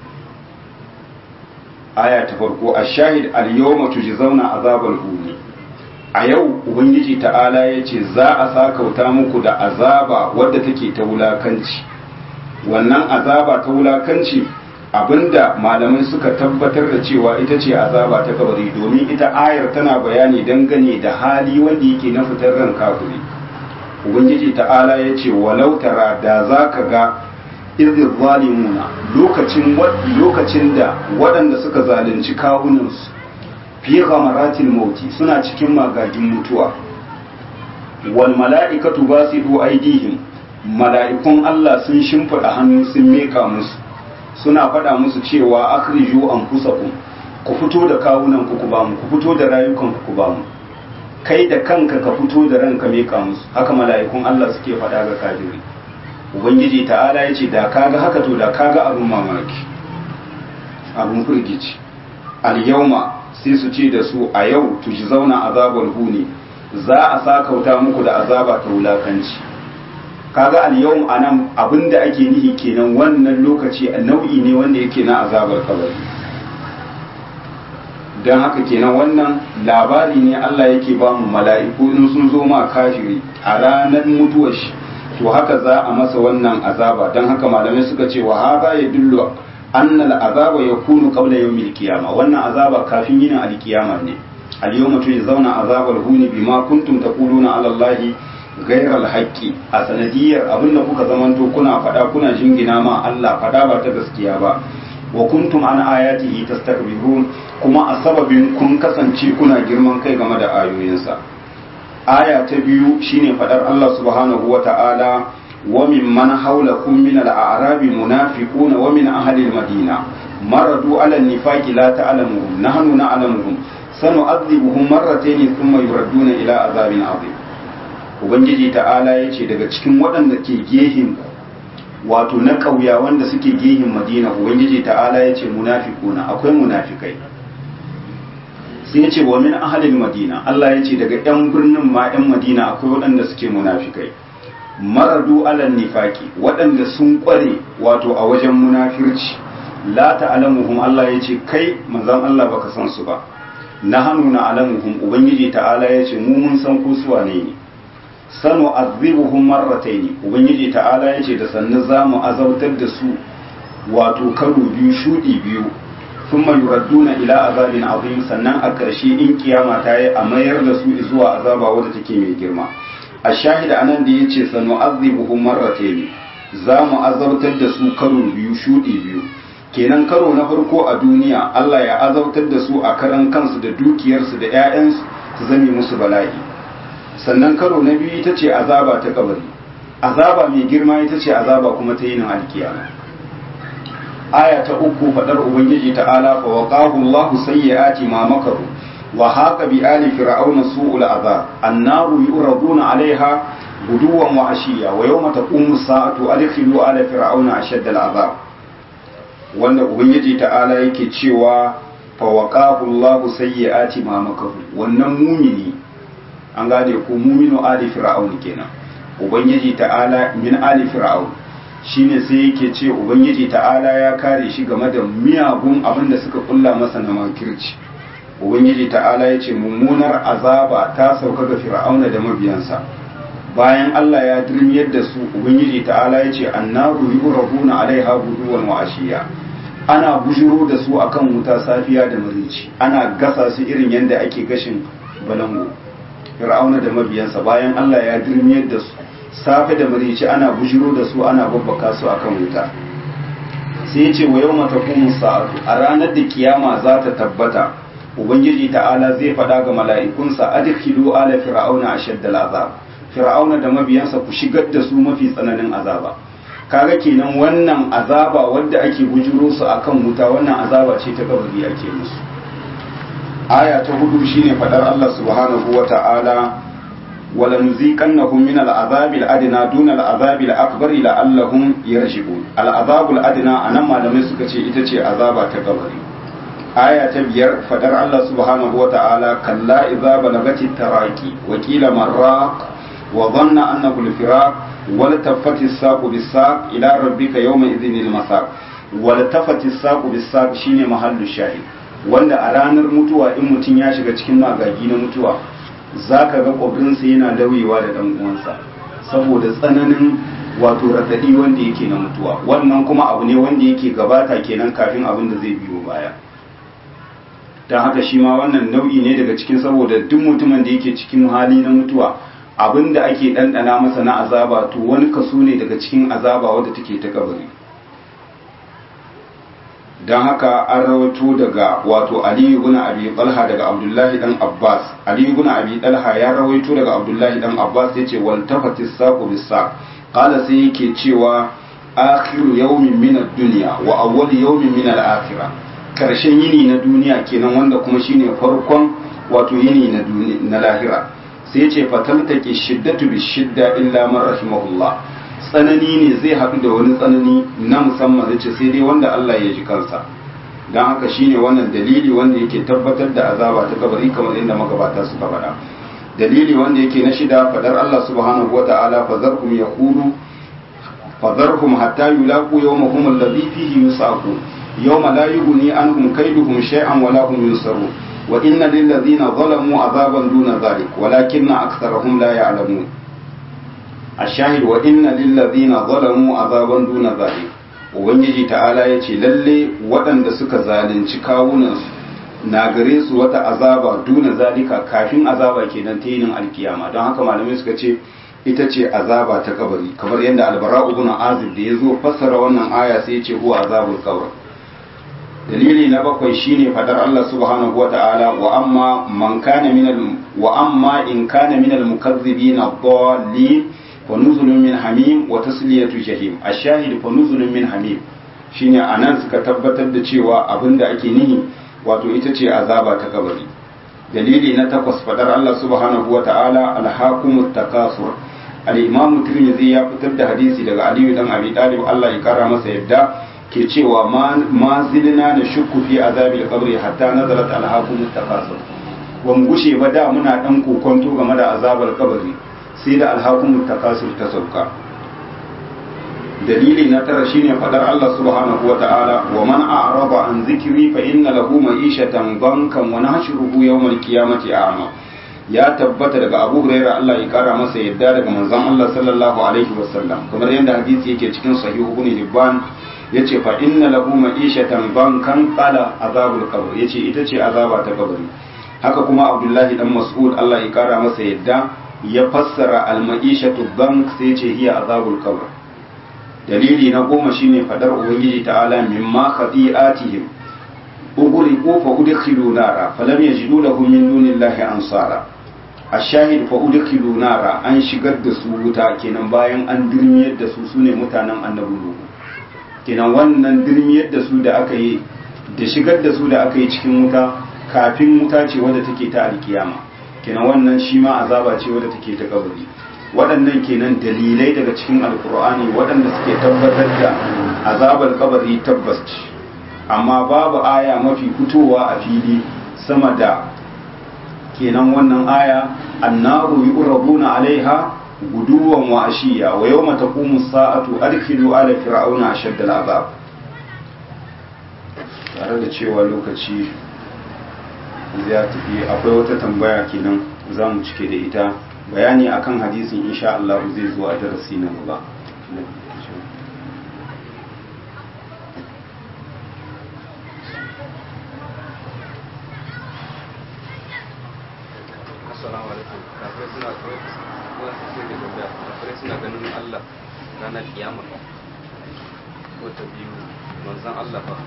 aya ta farko a shahid al-yawma tujzauna azabal huni a yau ubangiji ta'ala yace za a sakauta muku da azaba wadda take ta wulakanci wannan azaba ta wulakanci abinda malamai suka tabbatar da cewa ita ce azaba ta kabari domin ita ayar tana bayani dangane da hali wanda yake na fitar ran kafiri ubangiji ta'ala yace walau tara da zaka ga izir zalimuna lokacin lokacin da waɗanda suka zalunci kawunansu fi ghamaratil mauti suna cikin magagin mutuwa wal mala'ikatu basidu aidihim mala'ikun Allah sun shimfiɗa hannu sun meka musu suna faɗa musu cewa akhriju anfusakum ku fito da kawunan ku ku ba mu ku fito da rayukan ku ku ba mu kai da kanka ka fito da ranka meka musu haka mala'ikun Allah suke faɗa ga kafiri ubangiji ta'ala ya ce da kaga haka to da kaga abin mamaki abin firgici al-yawma sai su ce da su a yau tuji zauna azabar huni za a sakauta muku da azaba ta wulakanci kaga al-yawm anan abinda ake nihi kenan wannan lokaci nau'i ne wanda yake na azabar kabari dan haka kenan wannan labari ne Allah yake ba mu mala'iku in sun zo ma kafiri a ranar mutuwar shi to haka za a masa wannan azaba dan haka malamai suka ce wa hada yadullu anna al-azaba yakunu qabla yawmil qiyamah wannan azaba kafin yin al-qiyama ne al-yawma tujzauna azabal huni bima kuntum taquluna ala allahi ghayra al-haqqi a sanadiyar abinda kuka zamanto kuna fada kuna jingina ma Allah fada ba ta gaskiya ba wa kuntum an ayatihi tastakbirun kuma a sababin kun kasance kuna girman kai game da ayoyinsa aya ta biyu shine fadar Allah subhanahu wa ta'ala وممن حولكم من الأعراب منافقون ومن أهل المدينة مردوا على النفاق لا تعلمهم نحن نعلمهم سنعذبهم مرتين ثم يردون إلى عذاب عظيم ubangiji ta'ala ya ce daga cikin waɗanda ke gehin wato na ƙauya wanda suke gehin madina ubangiji ta'ala ya ce munafikuna akwai munafikai sai ya ce wa min ahalin madina Allah ya ce daga 'yan birnin ma 'yan madina akwai waɗanda suke munafikai maradu alal nifaki waɗanda sun ƙware wato a wajen munafirci la ta'lamuhum Allah ya ce kai manzon Allah baka san su ba na hannu na alamuhum ubangiji ta'ala ya ce mu mun san ko su wane ne sanu azibuhum marratayn ubangiji ta'ala ya ce da sannu zamu azautar da su wato karo biyu shudi biyu thumma yuradduna ila azabin azim sannan a ƙarshe in kiyama ta yi a mayar da su zuwa azaba wadda take mai girma a shahida anan da ya ce sanu azibuhum marratayn za mu azabtar da su karo biyu shudi biyu kenan karo na farko a duniya Allah ya azabtar da su a karan kansu da dukiyarsu da 'ya'yansu su zame musu bala'i sannan karo na biyu ita ce azaba ta kabari azaba mai girma ita ce azaba kuma ta yinin alkiyama aya ta uku fadar ubangiji ta'ala fa waqahu Allahu sayyi'ati ma makaru wa haqa bi ali fir'auna su'ul azab annaru yuraduna 'alayha guduwan wa ashiya wa yawma taqumu as-sa'atu adkhilu ala fir'auna ashadda al-azab wanda ubangiji ta'ala yake cewa fa waqahu Allahu sayyi'ati ma makaru wannan mumini an gane ko muminu ali fir'aun kenan ubangiji ta'ala min ali fir'aun shine sai yake ce ubangiji ta'ala ya kare shi game da miyagun abin da suka kulla masa na makirci ubangiji ta'ala ya ce mummunar azaba ta sauka ga fir'auna da mabiyansa bayan Allah ya dirmiyar da su ubangiji ta'ala ya ce annaru yuraduna alaiha guduwan wa ashiya ana bujiro da su akan wuta safiya da marici ana gasa su irin yadda ake gashin balango fir'auna da mabiyansa bayan Allah ya dirmiyar da su safe da marici ana bujiro da su ana babbaka su akan wuta sai ya ce wa yau mata sa'atu a ranar da kiyama za ta tabbata ubangiji ta'ala zai faɗa ga mala'ikunsa adkhilu ala fir'auna ashaddal azab fir'auna da mabiyansa ku shigar da su mafi tsananin azaba kaga kenan wannan azaba wadda ake bujiro su akan wuta wannan azaba ce ta kabari ake musu aya ta hudu shine fadar Allah subhanahu wa ta'ala wala nuziqannahum min al'azabi al'adna duna al'azabi al'akbar la'allahum yarshibun al'azabu al'adna anan malamai suka ce ita ce azaba ta kabari aya ta biyar fadar Allah subhanahu wa ta'ala kalla idza balagati taraqi wa qila marraq wa dhanna annahu al-firaq wa latafati as-saqu bis-saq ila rabbika yawma idhin al-masaq wa latafati as-saqu bis-saq shine mahallu shahid wanda a ranar mutuwa in mutum ya shiga cikin magagi na mutuwa za ka ga ƙwabrinsa yana lauyewa da ɗan uwansa saboda tsananin wato raɗaɗi wanda yake na mutuwa wannan kuma abu ne wanda yake gabata kenan kafin abin da zai biyo baya don haka shi ma wannan nau'i ne daga cikin saboda duk mutumin da yake cikin hali na mutuwa abin da ake ɗanɗana masa na azaba to wani kaso ne daga cikin azaba wadda take ta kabari don haka an rawaito daga wato Ali ibn Abi Talha daga Abdullahi dan Abbas Ali ibn Abi Talha ya rawaito daga Abdullahi dan Abbas yace wal tafati saqu bis saq qala sai yake cewa akhiru yawmin min ad-dunya wa awwal yawmin min al-akhirah karshen yini na duniya kenan wanda kuma shine farkon wato yini na duniya na lahira sai yace fataltaki shiddatu bis shidda illa man rahimahullah tsanani ne zai haɗu da wani tsanani na musamman zai ce sai dai wanda Allah ya ji kansa don haka shine wannan dalili wanda yake tabbatar da azaba ta kabari kamar inda magabata suka faɗa dalili wanda yake na shida fadar Allah subhanahu wa ta'ala fazarhum yaqulu fazarhum hatta yulaqu yawmahum alladhi fihi yusaqu yawma la yughni anhum kayduhum shay'an wa la hum yunsarun wa inna lil ladhina zalamu azaban duna dhalik walakinna aktharahum la ya'lamun الشاهد وإن للذين ظلموا عذابا دون ذلك ubangiji ta'ala ya ce lalle waɗanda suka zalunci kawunansu na gare su wata azaba duna zalika kafin azaba kenan ta yinin alkiyama don haka malamai suka ce ita ce azaba ta kabari kamar yadda albara ibn azib da ya zo fassara wannan aya sai ya ce huwa azabul qabr dalili na bakwai shine fadar Allah subhanahu wata'ala wa amma man kana minal wa amma in kana minal mukazzibina dallin فنزل من حميم وتسلية جهيم الشاهد فنزل من حميم shine anan suka tabbatar da cewa abinda ake nihi wato ita ce azaba ta kabari dalili na takwas fadar Allah subhanahu wa ta'ala alhaqumut takasur al-imam tirmidhi ya fitar da hadisi daga Ali dan Abi Talib Allah ya kara masa yadda ke cewa ma zilna da shukku fi azabil qabri hatta nazalat alhaqumut takasur ban gushe ba da muna dan kokonto game da azabar kabari sai da alhakumun takasur ta sauka dalili na tara shine fadar Allah subhanahu wa ta'ala wa man a'rada an zikri fa inna lahu ma'ishatan bankan wa nahshuruhu yawmal qiyamati a'ma ya tabbata daga Abu Hurairah Allah ya kara masa yadda daga manzon Allah sallallahu alaihi wasallam kamar yadda hadisi yake cikin sahih ibn Hibban yace fa inna lahu ma'ishatan bankan qala azabul qabr yace ita ce azaba ta kabari haka kuma Abdullahi dan Mas'ud Allah ya kara masa yadda ya fassara al-ma'ishatu bank sai ce hiya azabul qabr dalili na goma shine fadar ubangiji ta'ala mimma khati'atihim ughriqu fa udkhilu nara falam yajidu lahum min dunillahi ansara ashahid fa udkhilu nara an shigar da su wuta kenan bayan an dirmiyar da su sune mutanen annabi nuhu kenan wannan dirmiyar da su da aka yi da shigar da su da aka yi cikin wuta kafin wuta ce wadda take ta alkiyama kenan wannan shi ma azaba ce wadda take ta kabari waɗannan kenan dalilai daga cikin alkur'ani waɗanda suke tabbatar da azabar kabari tabbas ce amma babu aya mafi fitowa a fili sama da kenan wannan aya annaru yu'raduna alaiha guduwan wa ashiya wa yawma taqumu sa'atu adkhilu ala fir'auna ashadda al'azab tare da cewa lokaci ya tafi akwai wata tambaya kenan za mu cike da ita bayani akan hadisin insha Allah zai zo a darasi na gaba assalamu alaikum kafirai suna kawai sai da tambaya kafirai suna ganin Allah ranar kiyama ko ta biyu manzon Allah fa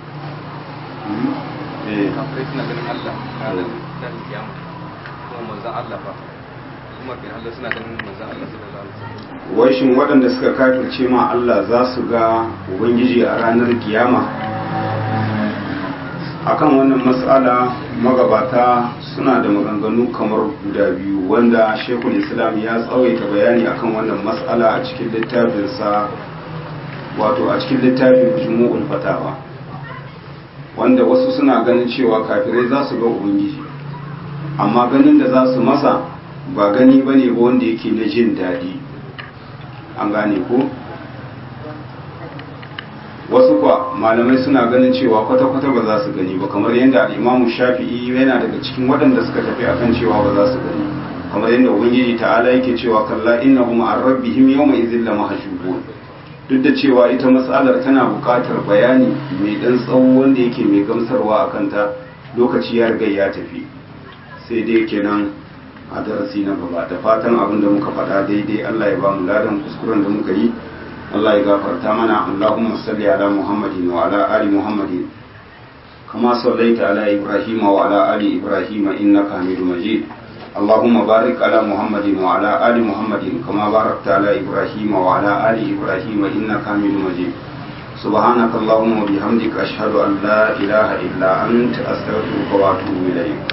kafirai suna ganin Allah ranar ranar kiyama kuma manzon Allah fa kuma kin Allah suna ganin manzon Allah sallallahu alaihi wasallam wai shin waɗanda suka kafirce ma Allah za su ga ubangiji a ranar kiyama akan wannan matsala magabata suna da maganganu kamar guda biyu wanda shekul islam ya tsawaita bayani akan wannan matsala a cikin littafinsa wato a cikin littafin jumu'ul fatawa wanda wasu suna ganin cewa kafirai za su ga ubangiji amma ganin da za su masa ba gani ba ne ba wanda yake na jin daɗi an gane ko wasu kwa malamai suna ganin cewa kwata-kwata ba za su gani ba kamar yadda al'imamu shafi'i yana daga cikin waɗanda suka tafi akan cewa ba za su gani kamar yadda ubangiji ta'ala yake cewa kalla innahum an rabbihim yawma idhil lamahjubun duk da cewa ita matsalar tana buƙatar bayani mai ɗan tsawo wanda yake mai gamsarwa a kanta lokaci ya riga ya tafi sai dai kenan a darasi na gaba da fatan abin da muka faɗa daidai Allah ya ba mu ladan kuskuren da muka yi Allah ya gafarta mana Allahumma salli ala Muhammadin wa ala ali Muhammadin كما صليت على إبراهيم وعلى آل إبراهيم إنك حميد مجيد اللهم بارك على محمد وعلى آل محمد كما باركت على إبراهيم وعلى آل إبراهيم إنك حميد مجيد سبحانك اللهم وبحمدك أشهد أن لا إله إلا أنت أستغفرك وأتوب إليك